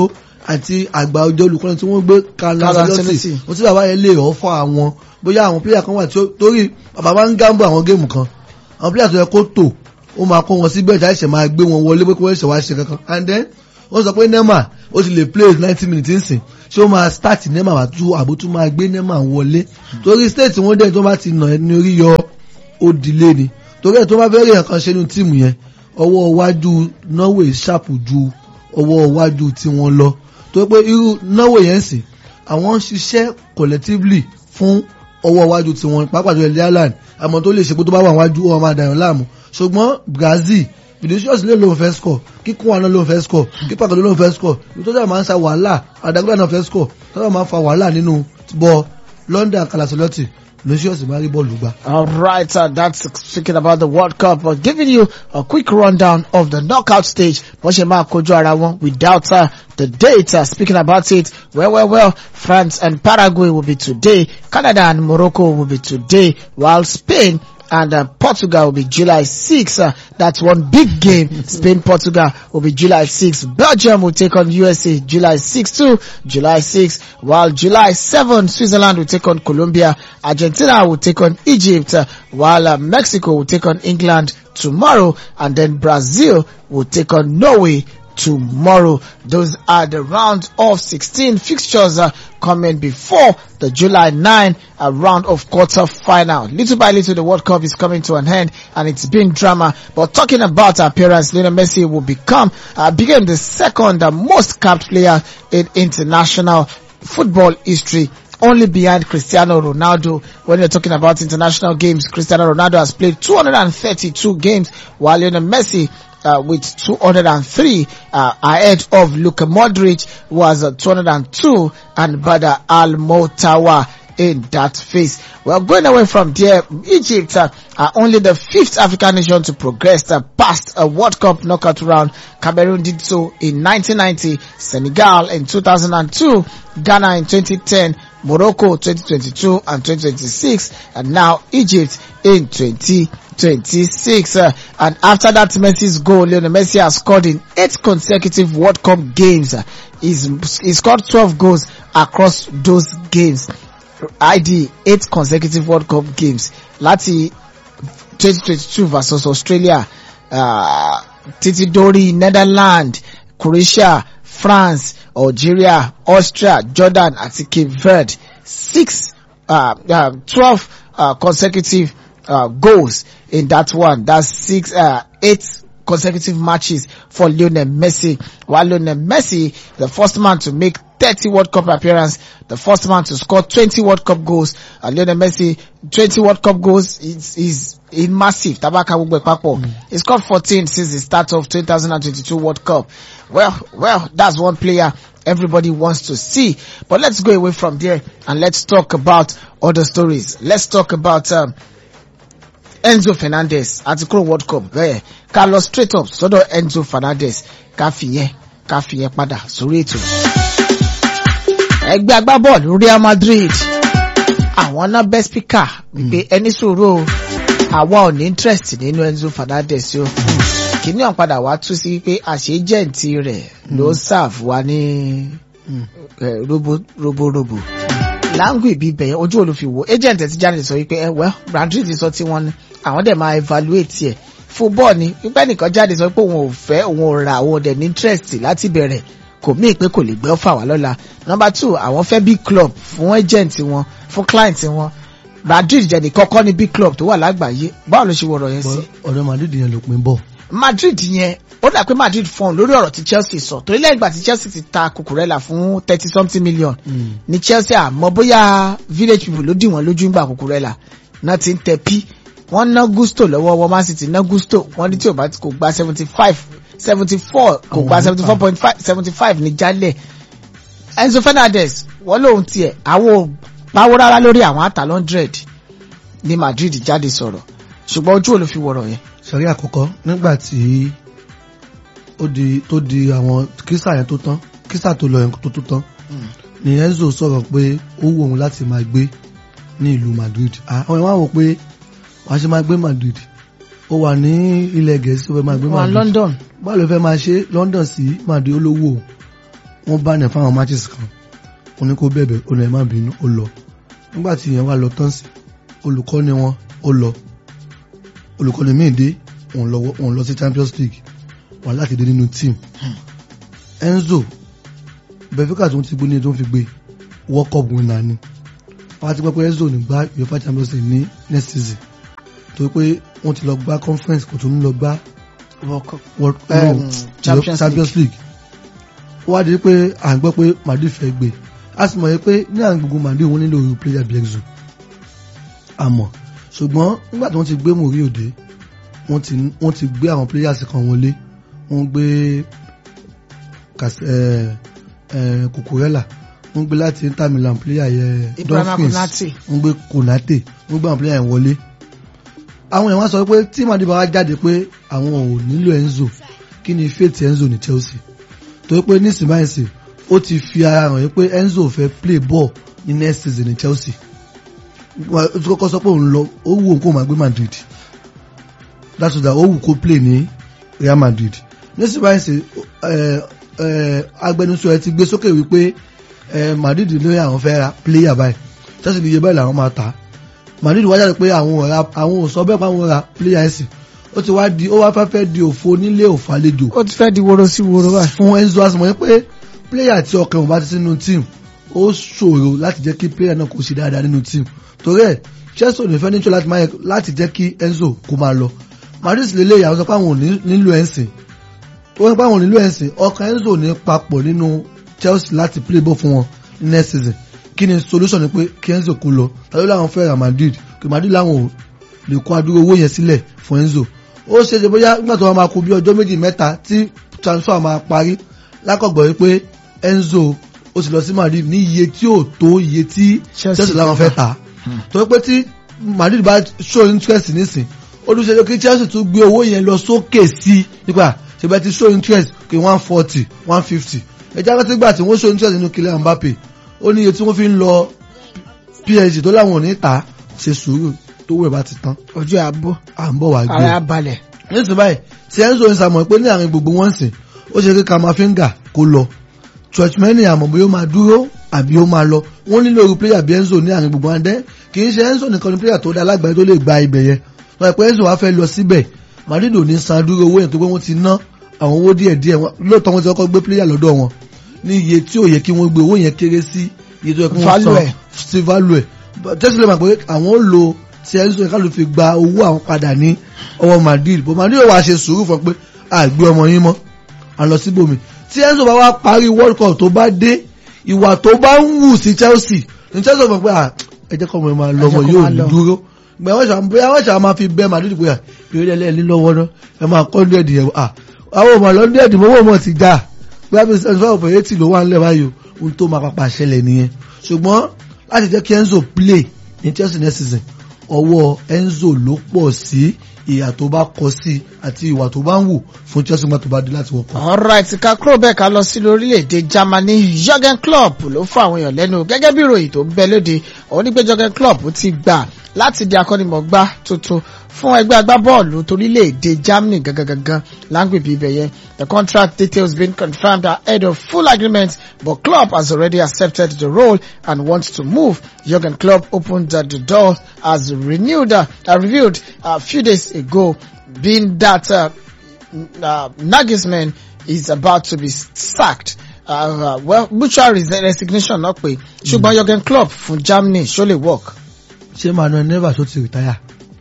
àti àgbà ọjọ́ olùkọ́ni tí wọ́n gbé Carlo Carlo Ancelotti Ancelotti. ó sì bàbá yẹn lè ọ̀ fún àwọn bóyá àwọn pílẹ̀ kan wà tí ó torí bàbá máa ń gámbó àwọn géèmù kan àwọn pílẹ̀ tó yẹ kó tò ó máa kó wọn sí bẹ́ẹ̀ jáde ṣẹ̀ máa gbé wọn wọlé pé kí wọ́n ṣẹ̀ wá ṣe kankan and then wọ́n sọ pé Neymar ó ti lè play ninety minutes nsìn ṣé ó máa start Neymar wá tú àbó tún máa gbé Neymar wọlé torí state wọn dẹ̀ tó bá ti nà ẹni orí yọ ó dilé ni torí ẹ̀ tó bá fẹ́ rí nǹkan ṣe nínú tíìmù yẹn ọwọ́ iwájú Norway ṣàpù ju ọwọ́ iwájú tí wọ́n lọ tó pé irú Norway yẹn sìn àwọn ń ṣiṣẹ́ collectively fún ọwọ́ iwájú tí wọ́n pàápàá jọ ilẹ̀ Ireland àmọ́ tó lè ṣe pé tó bá wà wájú ó máa dàyàn láàmú ṣùgbọ́n Brazil Vinicius lè lóun fẹ́ score kíkún àná lóun fẹ́ score kípa kan lóun fẹ́ score ìtọ́jà máa ń sa wàhálà àdàgbà náà fẹ́ score tọ́jà máa ń fa wàhálà nínú bọ́ London Kalasoloti Vinicius máa rí bọ́ọ̀lù gbà. All right, uh, that's speaking about the World Cup. But giving you a quick rundown of the knockout stage. Wọ́n ṣe máa kojú ara wọn without uh, the date. Uh, speaking about it, well, well, well, France and Paraguay will be today. Canada and Morocco will be today, while Spain and uh, Portugal will be July 6. Uh, that's one big game. Spain, Portugal will be July 6. Belgium will take on USA July 6 too. July 6. While July 7, Switzerland will take on Colombia. Argentina will take on Egypt. Uh, while uh, Mexico will take on England tomorrow. And then Brazil will take on Norway tomorrow. Those are the round of 16 fixtures uh, coming before the July 9 uh, round of quarter final. Little by little, the World Cup is coming to an end and it's been drama. But talking about appearance, Lionel Messi will become, uh, became the second uh, most capped player in international football history only behind Cristiano Ronaldo. When you're talking about international games, Cristiano Ronaldo has played 232 games while Lionel Messi uh, with 203 uh, ahead of Luka Modric who has uh, 202 and Bada Al-Motawa in that phase. Well, going away from there, Egypt uh, are only the fifth African nation to progress uh, past a World Cup knockout round. Cameroon did so in 1990, Senegal in 2002, Ghana in 2010, Morocco 2022 and 2026, and now Egypt in 2026. Uh, and after that Messi's goal, Lionel Messi has scored in eight consecutive World Cup games. Uh, he's, he scored 12 goals across those games. ID eight consecutive World Cup games láti 2022 versus Australia, uh, títí dórí Netherlands, Croatia, France, Algeria, Austria, Jordan àti Cape Verde. Six, uh, uh, 12 uh, consecutive uh, goals in that one. That's six, uh, eight consecutive matches for Lionel Messi. While Lionel Messi, the first man to make 30 World Cup appearance, the first man to score 20 World Cup goals. Uh, Lionel Messi, 20 World Cup goals is, is, is massive. Tabaka gbogbo ẹ̀ papọ̀. He scored 14 since the start of 2022 World Cup. Well, well, that's one player everybody wants to see. But let's go away from there and let's talk about other stories. Let's talk about, um, Enzo Fernandez àti kúrò World Cup bẹ́ẹ̀ ká lọ straight up sọ́dọ̀ Enzo Fernandez ká fìyẹn ká fìyẹn padà sórí ètò. Ẹgbẹ́ agbábọ́ọ̀lù Real Madrid àwọn náà bẹ́ spíkà wípé ẹni sòrò o àwa ò ní interest nínú Enzo Fernandez o. Kìíní ọ̀n padà wá tú sí pé àṣejẹ́ǹtì rẹ̀ ló serve wa ní eh, robo robo robo láǹgù ìbí bẹ̀yẹn ojú olùfiwò agent ẹ̀ ti jáde sọ wípé ẹ well Madrid sọ tí wọ́n ní àwọn dẹ̀ máa evaluate ẹ̀ football ni pípẹ́ nìkan jáde sọ pé òun ò fẹ́ òun ò ra òun ò dẹ̀ ní interest láti bẹ̀rẹ̀ kò mí pé kò lè gbé ọ̀fà wá lọ́la number two àwọn fẹ́ big club fún agent wọn fún client wọn Madrid jẹ́ ní kọ́kọ́ ní big club tó wà lágbàáyé báwo ló ṣe wọ̀rọ̀ yẹn sí. ọ̀dọ̀ Madrid yẹn ló pin bọ̀. Madrid yẹn ó dà pé Madrid fọ́n lórí ọ̀rọ̀ tí Chelsea sọ torí lẹ́yìn ìgbà tí Chelsea ti ta Cucurella fún thirty something million ní Chelsea àmọ́ bóyá village people ló dì wọ́n lójú ń gbà Cucurella náà ti ń tẹ pí wọ́n ná Gusto lọ́wọ́ wọ́n Man City ná Gusto wọ́n ní tí ò bá kò gba seventy five seventy four kò gba Àwọn seventy four point five seventy five ní jálẹ̀ Enzo Fernandez wọ́n lóun tiẹ̀ àwọn ò pawó rárá lórí àwọn àtà hundred ní Madrid jáde sọ̀rọ̀ ṣùgbọ́n ojú ò ló fi wọ̀rọ̀ yẹn. sọ̀rí àkọ́kọ́ nígbà tí ó di tó di àwọn kírísà yẹn tó tán kírísà tó lọ yẹn tó tó tán ni Enzo sọ̀rọ̀ pé ó wù òun láti máa gbé ní ìlú Madrid àwọn ìwọ̀n wò pé wàá ṣe máa gbé Madrid ó wà ní ilẹ̀ Gẹ̀ẹ́sì ó fẹ́ máa gbé wà Madrid London báwo ló fẹ́ máa ṣe London sí Madrid olówó wọ́n bá nẹ̀ fáwọn matches kan ó ní kó bẹ̀bẹ̀ ó ní ẹ má bínú ó lọ nígbà tí ìyẹn wá lọ tán sí olùkọ́ni wọn ó lọ olùkọ́ni míì dé òun lọ òun lọ sí Champions League wà láti dé nínú team Enzo Benfica tó ń ti gbé ní tó ń fi gbé World Cup winner ni wọ́n á ti gbọ́ pé Enzo ní gbá UEFA Champions League ní next season torí pé wọ́n ti lọ gbá conference kò tún ní lọ gbá World Cup. World Um, no, Champions Champions League ó wá di pé à ń gbọ́ pé Madrid fẹ́ gbé a sì mọ̀ yẹ pé ní àwọn gbogbo Madrid wọ́n nílò player bí Enzo àmọ́ ṣùgbọ́n nígbà tí wọ́n ti gbé mòrí òde wọ́n ti wọ́n ti gbé àwọn players kan wọlé wọ́n gbé Cas- eh, eh, Cucurella wọ́n gbé láti Inter Milan player yẹ Ibrahima Dumfries Konate. wọ́n gbé Konate wọ́n gbé àwọn player yẹn wọlé àwọn èèyàn wá sọ pé tí Madrid bá wá jáde pé àwọn ò nílò Enzo kí ni faith Enzo ní Chelsea torí pé nísìnyí ó ti fi ara hàn yín pé Enzo fẹ́ play ball ní next season ní Chelsea Wà- ó ti kọ́kọ́ sọ pé òun lọ ó wù òun kó máa gbé Madrid that's why ó wù kó play ní Real Madrid nísìnyí agbẹnusọ ẹ ti gbé sókè wípé eh, Madrid ní àwọn fẹ́ ra player báyìí Chelsea ní iye báyìí làwọn máa ta Madrid wá jáde pé àwọn ò ra àwọn ò sọ bẹ́ẹ̀ pé àwọn ra player ẹ̀sìn ó ti wá di ó wá fẹ́ fẹ́ di òfo nílé òfò àlejò ó ti fẹ́ di woro sí woro báyìí. fún Enzo Asmo pé player tí ọkàn ò bá ti sínú team ó ṣòro láti jẹ́ kí player náà kó ṣe dáadáa nínú team torí ẹ̀ Chelsea ò ní fẹ́ níjọ́ láti máa yẹ láti jẹ́ kí Enzo kó máa lọ Madrid lè léyà àwọn sọ pé àwọn ò ní- nílò ẹ̀sìn ó ní pé àwọn ò nílò ẹ̀sìn ọkàn Enzo ò ní papọ̀ nínú Chelsea láti play ball fún wọn ní next season kí ni solution ni pé kí Enzo kó lọ tàbí láwọn fẹ́ ra Madrid kí Madrid láwọn ò lè kó adúró owó yẹn sílẹ̀ fún Enzo ó ṣe ṣe bóyá nígbà tó wọn máa kó bí ọjọ́ méjì mẹ́ta tí transfer máa parí lákọ̀gbọ̀ wípé Enzo ó sì lọ sí Madrid ní iye tí ò tó iye tí Chelsea Chelsea láwọn fẹ́ fẹ́ ta torí pé tí Madrid bá show interest nísìn ó dún ṣe kí Chelsea tún gbé owó yẹn lọ sókè sí nípa ṣe bẹ́ẹ̀ ti show interest kí one forty one fifty ẹjẹ́ rántí gbà tí wọ́n show interest nínú Kylian Mbappe ó ní iye tí wọ́n fi ń lọ PSG tó láwọn ò ní ta ṣe sùúrù tó wẹ̀ bá ti tán ojú àbó à ń bọ̀ wá gbé ara balẹ̀. nísìnyí báyìí tí Enzo ń sàmọ̀ pé ní àárín gbogbo wọn sìn ó ṣe kí Kamavinga kó lọ Churchman àmọ́ bóyá ó máa dúró àbí ó máa lọ wọ́n nílò irú player bí Enzo ní àárín gbogbo wọn dẹ́ kì í ṣe Enzo nìkan ní player tó dá alágbàáyé tó lè gba ibẹ̀ yẹn wọ́n pẹ́ Enzo wá fẹ́ lọ síbẹ̀ Madrid ò ní san dúró owó yẹn tó pé wọ́n ti ná àwọn owó díẹ̀ díẹ̀ wọn lóòótọ́ wọn ti kọ́kọ́ gbé player lọ́dọ̀ wọn ní iye tí ò yẹ kí wọ́n gbé owó yẹn kéré sí iye tó yẹ kí wọ́n Value san ẹ̀. sí value ẹ̀ tẹ́sí lè mọ̀ pé àwọn ó lo ti Enzo yẹn ká ló fi gba owó àwọn padà ní ọwọ́ Madrid bó Madrid wàá ṣe sùúrù fún pé àgbé ọmọ yín mọ́ à ń lọ síbòmí tí Enzo bá wá parí World Cup tó bá dé ìwà tó bá ń wù sí Chelsea ní Chelsea mọ̀ pé à ẹ jẹ́ kọ́ ọmọ yẹn máa lọ ọmọ kó yóò máa ní lọ. dúró gbẹ wọ́n ṣàmú bóyá wọ́n ṣàmú máa fi bẹ́ Madrid pé à ìrírí ẹlẹ́ẹ̀lí lọ́wọ́ náà ẹ máa kọ́ ní ẹ̀dì yẹn à àwọn ọmọ lọ́ndẹ̀ ẹ̀dì mọ́wọ́ mọ́ ti já bóyá bí seventy five over eighty ló wà nílẹ̀ báyìí o ohun tó máa pàpà ṣẹlẹ̀ nìyẹn ṣùgbọ́n láti jẹ́ kí Enzo play ní Chelsea next season ọwọ́ Enzo ló pọ̀ sí ìyà tó bá kọ sí àti ìwà tó bá ń wù fún Chelsea nígbà tó bá dé láti wọ́pọ̀. alright ká kúrò bẹ́ẹ̀ ká lọ sí lórílẹ̀‐èdè Germany Jurgen Klopp ló fún àwọn èèyàn lẹ́nu gẹ́gẹ́ bí ìròyìn tó ń bẹ lóde òun ní pé Jurgen Klopp ti gbà láti di akọ́nimọ̀gbá tuntun fún ẹgbẹ́ agbábọ́ọ̀lù torílẹ̀‐èdè Germany gangan gangan láǹgbèbí ibẹ̀ yẹn the contract details been confirmed ahead of full agreement but Klopp has already accepted the role and wants to move Jurgen Klopp opened uh, the door as renewed uh, uh, revealed a few days ago being that uh, uh, Nagelsmann is about to be sacked. Uh, uh, well, mutual res- resignation náà pé ṣùgbọ́n Jurgen Klopp fún Germany ṣó lè work ṣé Manuel Neuer tó ti rìtáyà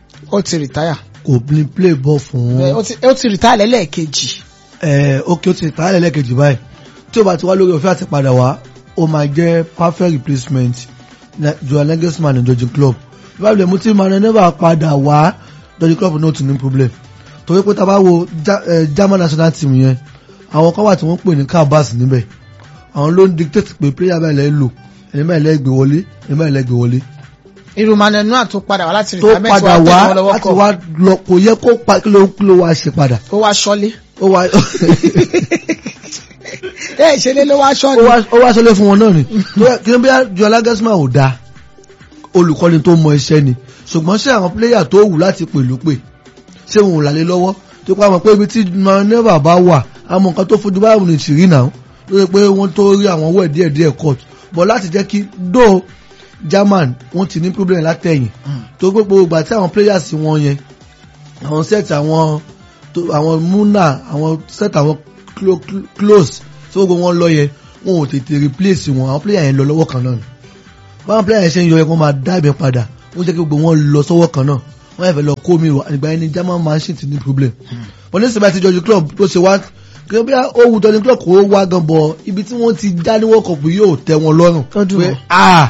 ó ti retire kò ní play ball fún Eh, ó ti ó ti retire lẹ́lẹ́ẹ̀kejì ẹ ok ó ti rìtáyà lẹ́lẹ́kejì báyìí tí ó bá ti wá lórí òfin àti padà wá ó máa jẹ́ perfect replacement na- Julian Nagelsmann ní Jurgen Klopp báwo mú tí Manuel Neuer padà wá Jurgen Klopp náà tún ní problem torí pé tá a bá wo Ja- eh, German national team yẹn àwọn kan wà tí wọ́n pè ní cabas níbẹ̀ àwọn ló ń dictate pé player báyìí lẹ́ẹ̀ lò ẹni báyìí lẹ́ẹ̀ gbé wọlé ẹni báyìí lẹ́ẹ̀ gbé wọlé irú Manuel Neuer tó padà wá láti tó retirement padà wá wá tẹ̀lé wọn lọ́wọ́ láti kọ́ wá lọ kò yẹ kó pa kí ló kí ló wá ṣe padà ó wá ṣọ́lé ó wá ẹ ìṣẹ̀lẹ̀ ló wá ó ṣọ́lé wá ó wá sọlé fún wọn náà ni Tó yẹ- kí ló bí Julian Nagelsmann ò dáa olùkọ́ni tó mọ iṣẹ́ ni ṣùgbọ́n ṣé àwọn pílẹ́yà tó wù láti pèlú pè ṣé wọn ò lálé lọ́wọ́ tó pa mọ̀ pé ibi tí Neuer bá wà àmọ́ nǹkan tó fojú báyìí ní tìrí náà ló yẹ pé wọ́n tó rí àwọn owó ẹ̀ díẹ̀ díẹ̀ court but láti jẹ́ kí do German wọ́n ti ní problem látẹ̀yìn tó gbogbo ìgbà tí àwọn players wọn yẹn àwọn set àwọn tó- àwọn muna àwọn set àwọn clo- clo- close tí gbogbo wọn lọ yẹn wọn ò tètè replace wọn àwọn player yẹn lọ lọ́wọ́ kan náà ni báwọn player yẹn ṣe ń yọ yẹn kó máa dá ibẹ̀ padà wọ́n jẹ́ kí gbogbo wọn lọ sọ́wọ́ kan náà wọ́n yẹn fẹ́ lọ kó mi wá nígbà yẹn ni German machine ti ní problem wọ́n ní sèbá ti jọjú club tó ṣe wá kí bí owó tọ́ni club kò wá gan bọ̀ ibi tí wọ́n ti dá ní world cup yóò tẹ́ wọn lọ́rùn Ó dùn pé wọ́n. ah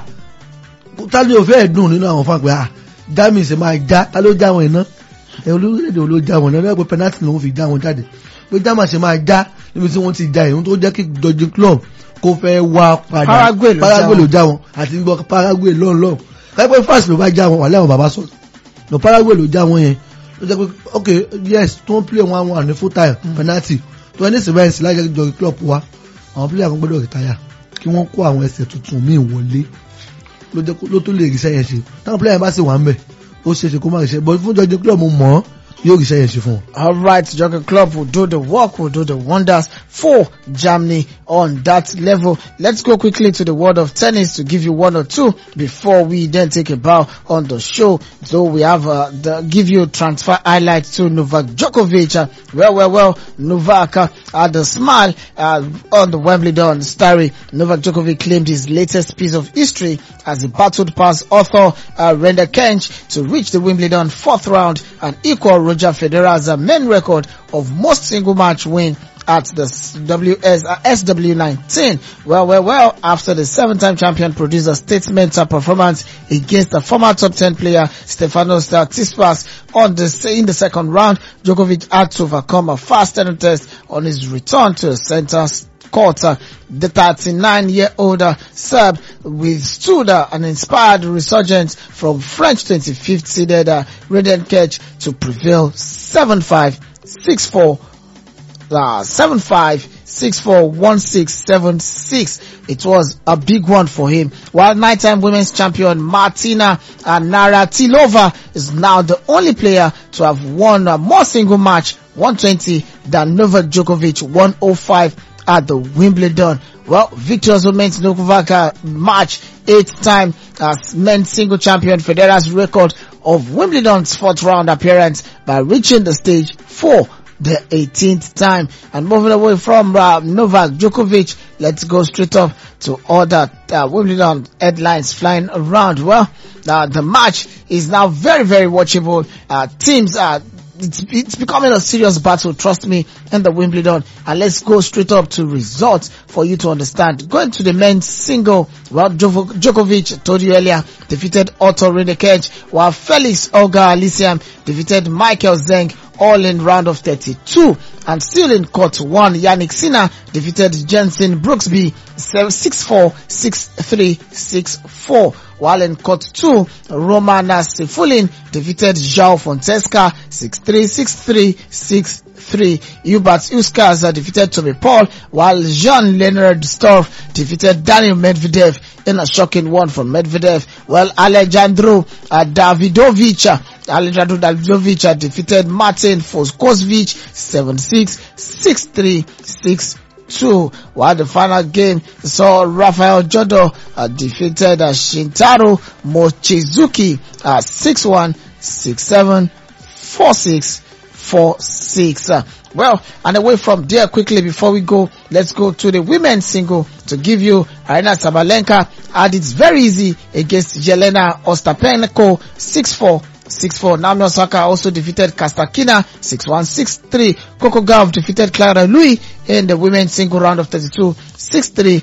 ta ló fẹ́ dùn nínú àwọn fún àpẹ ah dami ṣe máa já ta ló já wọn iná ẹ olórílẹ̀-èdè wo ló já wọn iná lọ́wọ́ pé penalty lòun fi já wọn jáde pé jama ṣe máa já níbi tí wọ́n ti já ìhun tó jẹ́ kí jọjú club kó fẹ́ wá padà Paraguay ló já Paraguay wọn. ló já wọn àti gbọ́ Paraguay lọ́n lọ́n káyọ̀ pé France ló bá já wọn wà lẹ́wọ̀n bàbá sọ̀rọ̀ no Paraguay ló já wọn yẹn ló jẹ́ pé ok yes tó ń play one one ní full time penalty tó ẹni sì báyìí sí lájẹ́ kí jọjú club wa àwọn player kan gbọ́dọ̀ retire kí wọ́n kó àwọn ẹsẹ̀ tuntun míì wọlé ló jẹ́ kó- ló tó lè ríṣẹ́ yẹn ṣe táwọn player bá sì wà ń bẹ̀ ó ṣe é ṣe kó má ríṣẹ́ but fún jọjú club mo mọ̀ ọ́ yóò ríṣẹ́ yẹn ṣe fún wọn. All right, Jurgen Klopp will do the work, will do the wonders for Germany on that level. Let's go quickly to the world of tennis to give you one or two before we then take a bow on the show. So we have uh, the give you transfer highlights to Novak Djokovic. Uh, well, well, well, Novak uh, had a smile uh, on the Wimbledon story. Novak Djokovic claimed his latest piece of history as he battled past author uh, Renda Kench to reach the Wimbledon fourth round and equal Roger Federer's uh, main record of most single match win at the WS, uh, SW19. Well, well, well, after the seven-time champion produced a statement uh, performance against the former top 10 player Stefanos Tsitsipas on the, in the second round, Djokovic had to overcome a fast test on his return to the center court. Uh, the 39-year-old uh, Serb withstood uh, an inspired resurgence from French 25th seeded uh, Reden Ketch to prevail 7-5, 6-4, uh, 75641676. It was a big one for him. While nine-time women's champion Martina uh, Naratilova is now the only player to have won uh, more single match 120 than Novak Djokovic 105 at the Wimbledon. Well, victorious women's Novak uh, match eighth time as men's single champion Federer's record of Wimbledon's fourth round appearance by reaching the stage for the 18th time. And moving away from uh, Novak Djokovic, let's go straight up to other uh, Wimbledon headlines flying around. Well, uh, the match is now very, very watchable. Uh, teams are it's, it's becoming a serious battle, trust me, in the Wimbledon. And let's go straight up to results for you to understand. Going to the men's single, well, Djoko- Djokovic, told you earlier, defeated Otto Rindekech, while Felix Olga Alisiam defeated Michael Zeng all in round of 32. And still in court one, Yannick Sinner defeated Jensen Brooksby 6-4, 6-3, 6-4. While in court two, Roman Sefulin defeated João Fontesca 6-3, 6-3, 6-3. Hubert Uskas uh, defeated Tommy Paul, while Jean-Leonard Storff defeated Daniel Medvedev in a shocking one from Medvedev. While Alejandro uh, Davidovic, uh, Alejandro Davidovic uh, defeated Martin Foskovic 7-6, 6-3, 6 two, while the final game saw Rafael Jodo uh, defeated uh, Shintaro Mochizuki uh, 6-1, 6-7, 4-6, 4-6. Uh, well, and away from there quickly before we go, let's go to the women's single to give you Arena Sabalenka had it very easy against Jelena Ostapenko 6-4. 6-4. Naomi Osaka also defeated Kastakina 6-1, 6-3. Coco Gauff defeated Clara Louis in the women's single round of 32 6-3,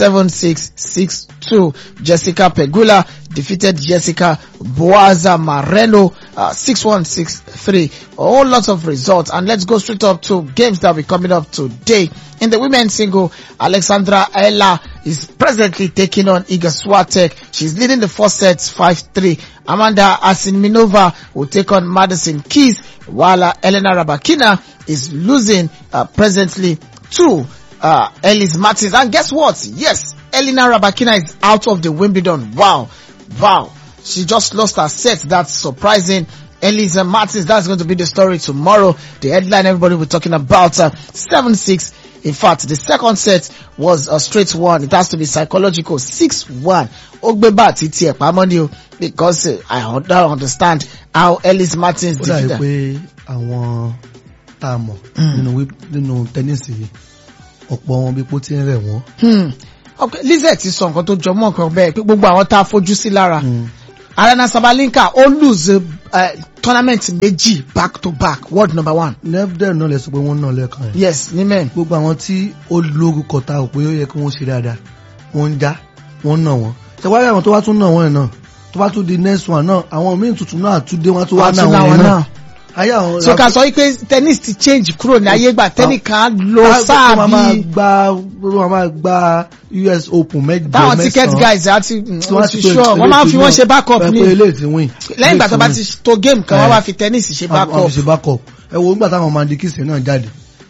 7-6, 6-2. Jessica Pegula defeated Jessica Boaza Mareno uh, 6-1, 6-3. A whole lot of results and let's go straight up to games that will be coming up today. In the women's single, Alexandra Ella is presently taking on Iga Swiatek. She's leading the first sets 5-3. Amanda Asinminova will take on Madison Keys while uh, Elena Rabakina is losing uh, presently to uh, Ellis Martins. And guess what? Yes, Elena Rabakina is out of the Wimbledon. Wow. Wow. She just lost her set. That's surprising. Elisa Martins, that's going to be the story tomorrow. The headline everybody will be talking about, uh, 7-6, In fact, the second set was a straight one. It has to be psychological. 6-1. Ó gbé bá títí ẹ̀ pamọ́ ni o because uh, I don't understand how Ellis Martins ó did dàbí that. pé àwọn tá a mọ̀ nínú wí- nínú tẹ́nísì yìí ọ̀pọ̀ wọn bí pó ti ń rẹ̀ wọ́n. Hmm. Okay, Lizette ti sọ nǹkan tó jọ mọ́ nǹkan bẹ́ẹ̀ pé gbogbo àwọn tá a fojú sí lára. Arena Sabalenka ó lose uh, tournament méjì back to back world number one. nefdem náà lè sọ pé wọ́n náà lẹ́ẹ̀kan yẹn. Yes, ní men. gbogbo àwọn tí ó lórúkọ ta ò pé ó yẹ kí wọ́n ṣe dáadáa wọ́n ń já wọ́n nà wọ́n. ṣèwádìí àwọn tó wá tún nà wọ́n yẹn náà tó bá tún di next one náà àwọn míì tuntun náà tún dé wọ́n tún wá nà Àtúnná wọ́n wọn yẹn náà. náà. ayé àwọn so ká sọ wípé tennis ti change kúrò ní ayé gbà tẹnìkan lo sáà wọ́n máa bíi gba wọ́n máa gba US Open mẹ́jọ mẹ́sàn-án. táwọn ticket guys àti tí wọ́n ti ti sure wọ́n máa fi wọ́n ṣe backup ní. ní pé eléyìí ti win. lẹ́yìn ìgbà tó bá ti to game kan Eh. wọ́n wá fi tennis ṣe wọ́n backup fi ṣe backup. ẹ wo nígbà táwọn Mandy Kissing náà jáde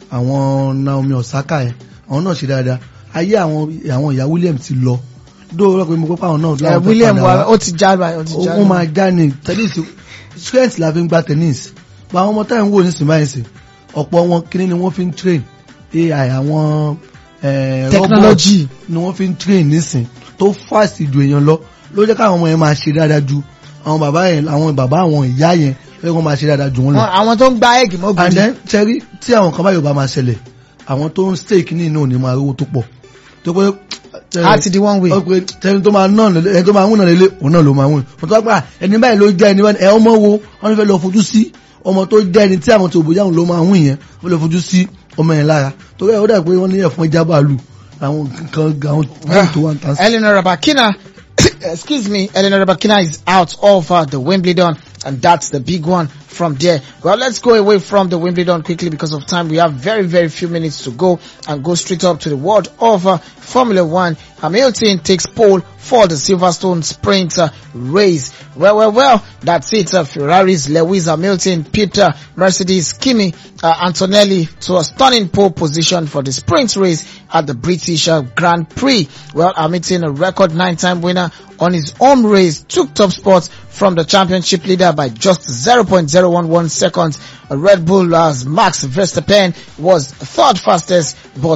àwọn Naomi Osaka yẹn àwọn náà ṣe dáadáa ayé àwọn àwọn ìyá William ti lọ dóòrò pé mo pé àwọn náà Eh, láwọn fẹ́ William padà wa wá. ó ti já báyìí ó ti já ó máa já ní tennis strength la fi ń gba tennis gba àwọn ọmọ táyà ń wò ní sinmáyèsí ọ̀pọ̀ wọn kíní ni wọ́n fi ń train AI àwọn eh, Technology. robot ni wọ́n fi ń train nísìn tó fast ju èèyàn lọ ló jẹ́ káwọn ọmọ yẹn máa ṣe dáadáa ju àwọn bàbá yẹn àwọn bàbá àwọn ìyá yẹn ló jẹ́ kó máa ṣe dáadáa ju wọn lọ Wọn- àwọn tó ń gba egg and mọ́gùn then tẹ́rí tí àwọn kan báyìí ò bá máa ṣẹlẹ̀ àwọn tó ń stake ní inú ò ní máa rówó tó pọ̀ tó pé á ti di one way ó pé tẹni tó máa ná lélẹ̀ ẹni tó máa ń wùnà lélẹ̀ òun náà ló máa wùn wọn tó wá gbà ẹni báyìí ló jẹ́ ẹni báyìí ẹ ọmọ wo wọn fẹ́ lọ fojú sí ọmọ tó jẹ́ ẹni tí àwọn tó bóyá òun ló máa wùn yẹn wọ́n lọ fojú sí ọmọ yẹn lára torí ẹ̀ ó dà pé wọ́n ní ẹ̀fọn jábàálù àwọn kan àwọn tó wà ń tàn sí. Eleanor Rabakina, excuse me, Eleanor Rabakina is out of uh, the Wimbledon, and that's the big one from there. Well, let's go away from the Wimbledon quickly because of time. We have very, very few minutes to go and go straight up to the world of uh, Formula One. Hamilton takes pole for the Silverstone sprint uh, race. Well, well, well, that's it. Uh, Ferraris, Lewis Hamilton, Peter, Mercedes, Kimi, uh, Antonelli to a stunning pole position for the sprint race at the British uh, Grand Prix. Well, Hamilton, a record nine-time winner on his home race, took top spot from the championship leader by just 0.011 seconds. Uh, Red Bull as Max Verstappen was third fastest, but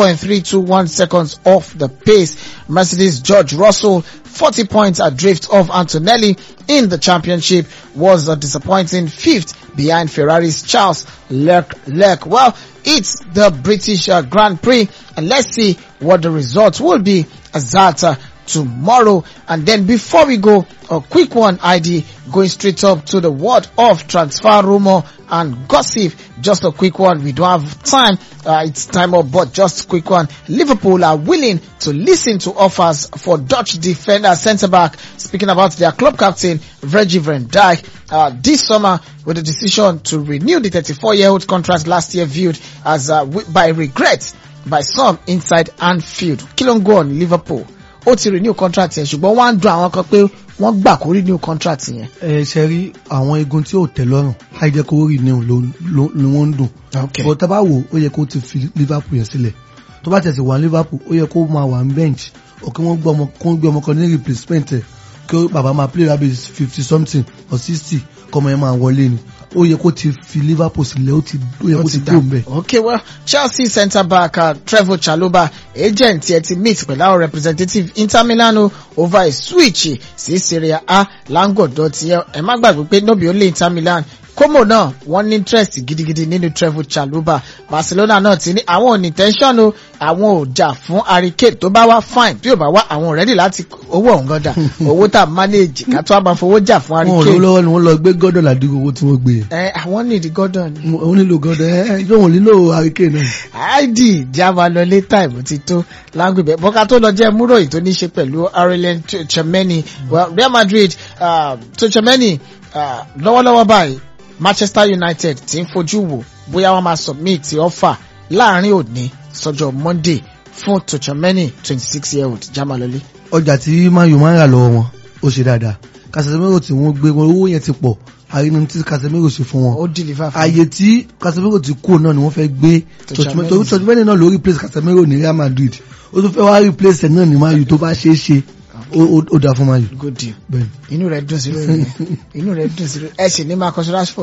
0.321 seconds off the pace. Mercedes George Russell 40 points adrift of Antonelli in the championship was a disappointing fifth behind Ferrari's Charles Leclerc. Well, it's the British uh, Grand Prix and let's see what the results will be as that uh, tomorrow. And then before we go, a quick one ID going straight up to the world of transfer rumor and gossip. Just a quick one. We don't have time. Uh, it's time up, but just a quick one. Liverpool are willing to listen to offers for Dutch defender centre back. Speaking about their club captain, Virgil van Dijk, uh, this summer with the decision to renew the 34 year old contract last year viewed as uh, wi- by regret by some inside Anfield. Kí ló ń go on Liverpool? Ó ti renew contract yẹn ṣùgbọ́n wọ́n á dùn àwọn kan pé wọ́n gbà kó renew contract yẹn. ẹ ṣe rí àwọn egun tí ò tẹ́ lọ́rùn àìjẹ́ kó rí ni wọ́n ń dùn. Okay. bọ̀ tá bá wò ó yẹ kó ti fi Liverpool yẹn sílẹ̀ tó bá tẹ̀sí wà ní Liverpool ó yẹ kó máa wà ní bench ò kí wọ́n gbé ọmọ kó gbé ọmọ kan ní replacement ẹ̀ kí bàbá máa play rabi fifty something or sixty kọ́mọ yẹn máa wọlé ni ó yẹ kó ti fi Liverpool sílẹ̀ ó ti ó yẹ kó ti kúrò mbẹ̀. Okay, well, Chelsea centre back uh, Trevor Chalobah agent yẹn ti meet pẹ̀lú àwọn representative Inter Milan o over a switch sí Serie A láńgọ̀dọ̀ tiẹ̀ ẹ má gbàgbé pé no be only Inter Milan Como náà wọ́n ní interest gidigidi nínú Trevor Chalobah Barcelona náà ti ní àwọn ò ní tension o àwọn ò jà fún Harry Kane tó bá wá fine bí ò bá wá àwọn ready láti owó ọ̀hún gan dà owó tá a manage ká tó a máa fowó jà fún Harry wọn ò lówó Kane lọ́wọ́ ni wọ́n lọ gbé gọ́dọ̀ ládùúgbò owó tí wọ́n gbé yẹn. ẹ àwọn need Gordon ni. wọ́n nílò gọ́dọ̀ ẹ ẹ yóò wọ́n nílò hurricane náà. id java lọ létà ìbò ti tó lágbègbè bọ́ká tó lọ jẹ́ múrò yìí tó ní ṣe pẹ̀lú Aurelien Tchouameni well Real Madrid uh, Tchouameni uh, lọ́wọ́lọ́wọ́ báyìí Manchester United ti ń fojú wò bóyá wọ́n máa submit offer láàrin òní sọ́jọ́ Monday fún Tchouameni twenty six year old jamalole. ọjà tí Man U máa ń rà lọ́wọ́ wọn ó ṣe dáadáa Casemiro tí wọ́n gbé wọn owó yẹn ti pọ̀ àrínú tí Casemiro ṣe fún wọn ó deliver fún ààyè tí Casemiro ti kú náà ni wọ́n fẹ́ gbé Tchouameni. torí Tchouameni náà ló replace Casemiro ní Real Madrid ó tún fẹ́ wá replace ẹ̀ náà ní Man U tó bá ṣeé ṣe ó- ó ó dáa fún Man U good deal bẹ́ẹ̀ inú rẹ̀ dùn sí lórí inú rẹ̀ dùn sí lórí ẹ sì ní Marcus Rashford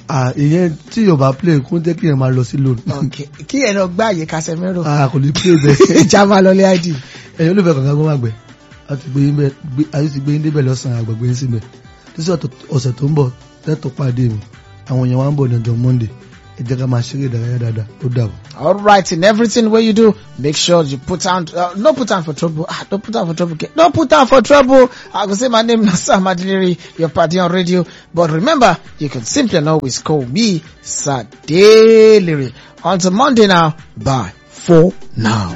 Ah, ìyẹn tí yóò bá play kó jẹ́ kí yẹn máa lọ sí loan. ok kí ẹ lọ gbá àyè Casemiro Ah, kò ní play bẹ́ẹ̀. ìjà máa lọ lé id ẹ̀yin olùfẹ́ kankan kó má gbẹ a ti gbé yín bẹ gbé a ti gbé yín débẹ̀ lọ́sàn-án àgbàgbé yín síbẹ̀ títí ọ̀tọ̀- ọ̀sẹ̀ tó ń bọ̀ tẹ́tọ̀ pàdé mi àwọn èèyàn wa ń bọ̀ ní ọjọ́ monday ẹ jẹ́ ká máa ṣeré ìdárayá dáadáa ó dàbọ̀. all right in everything wey you do make sure you put am uh, no put am for trouble ah don't put am for trouble no put am for trouble i go say my name na sam adelere your party on radio but remember you can simply and always call me sadelere until monday now bye for now.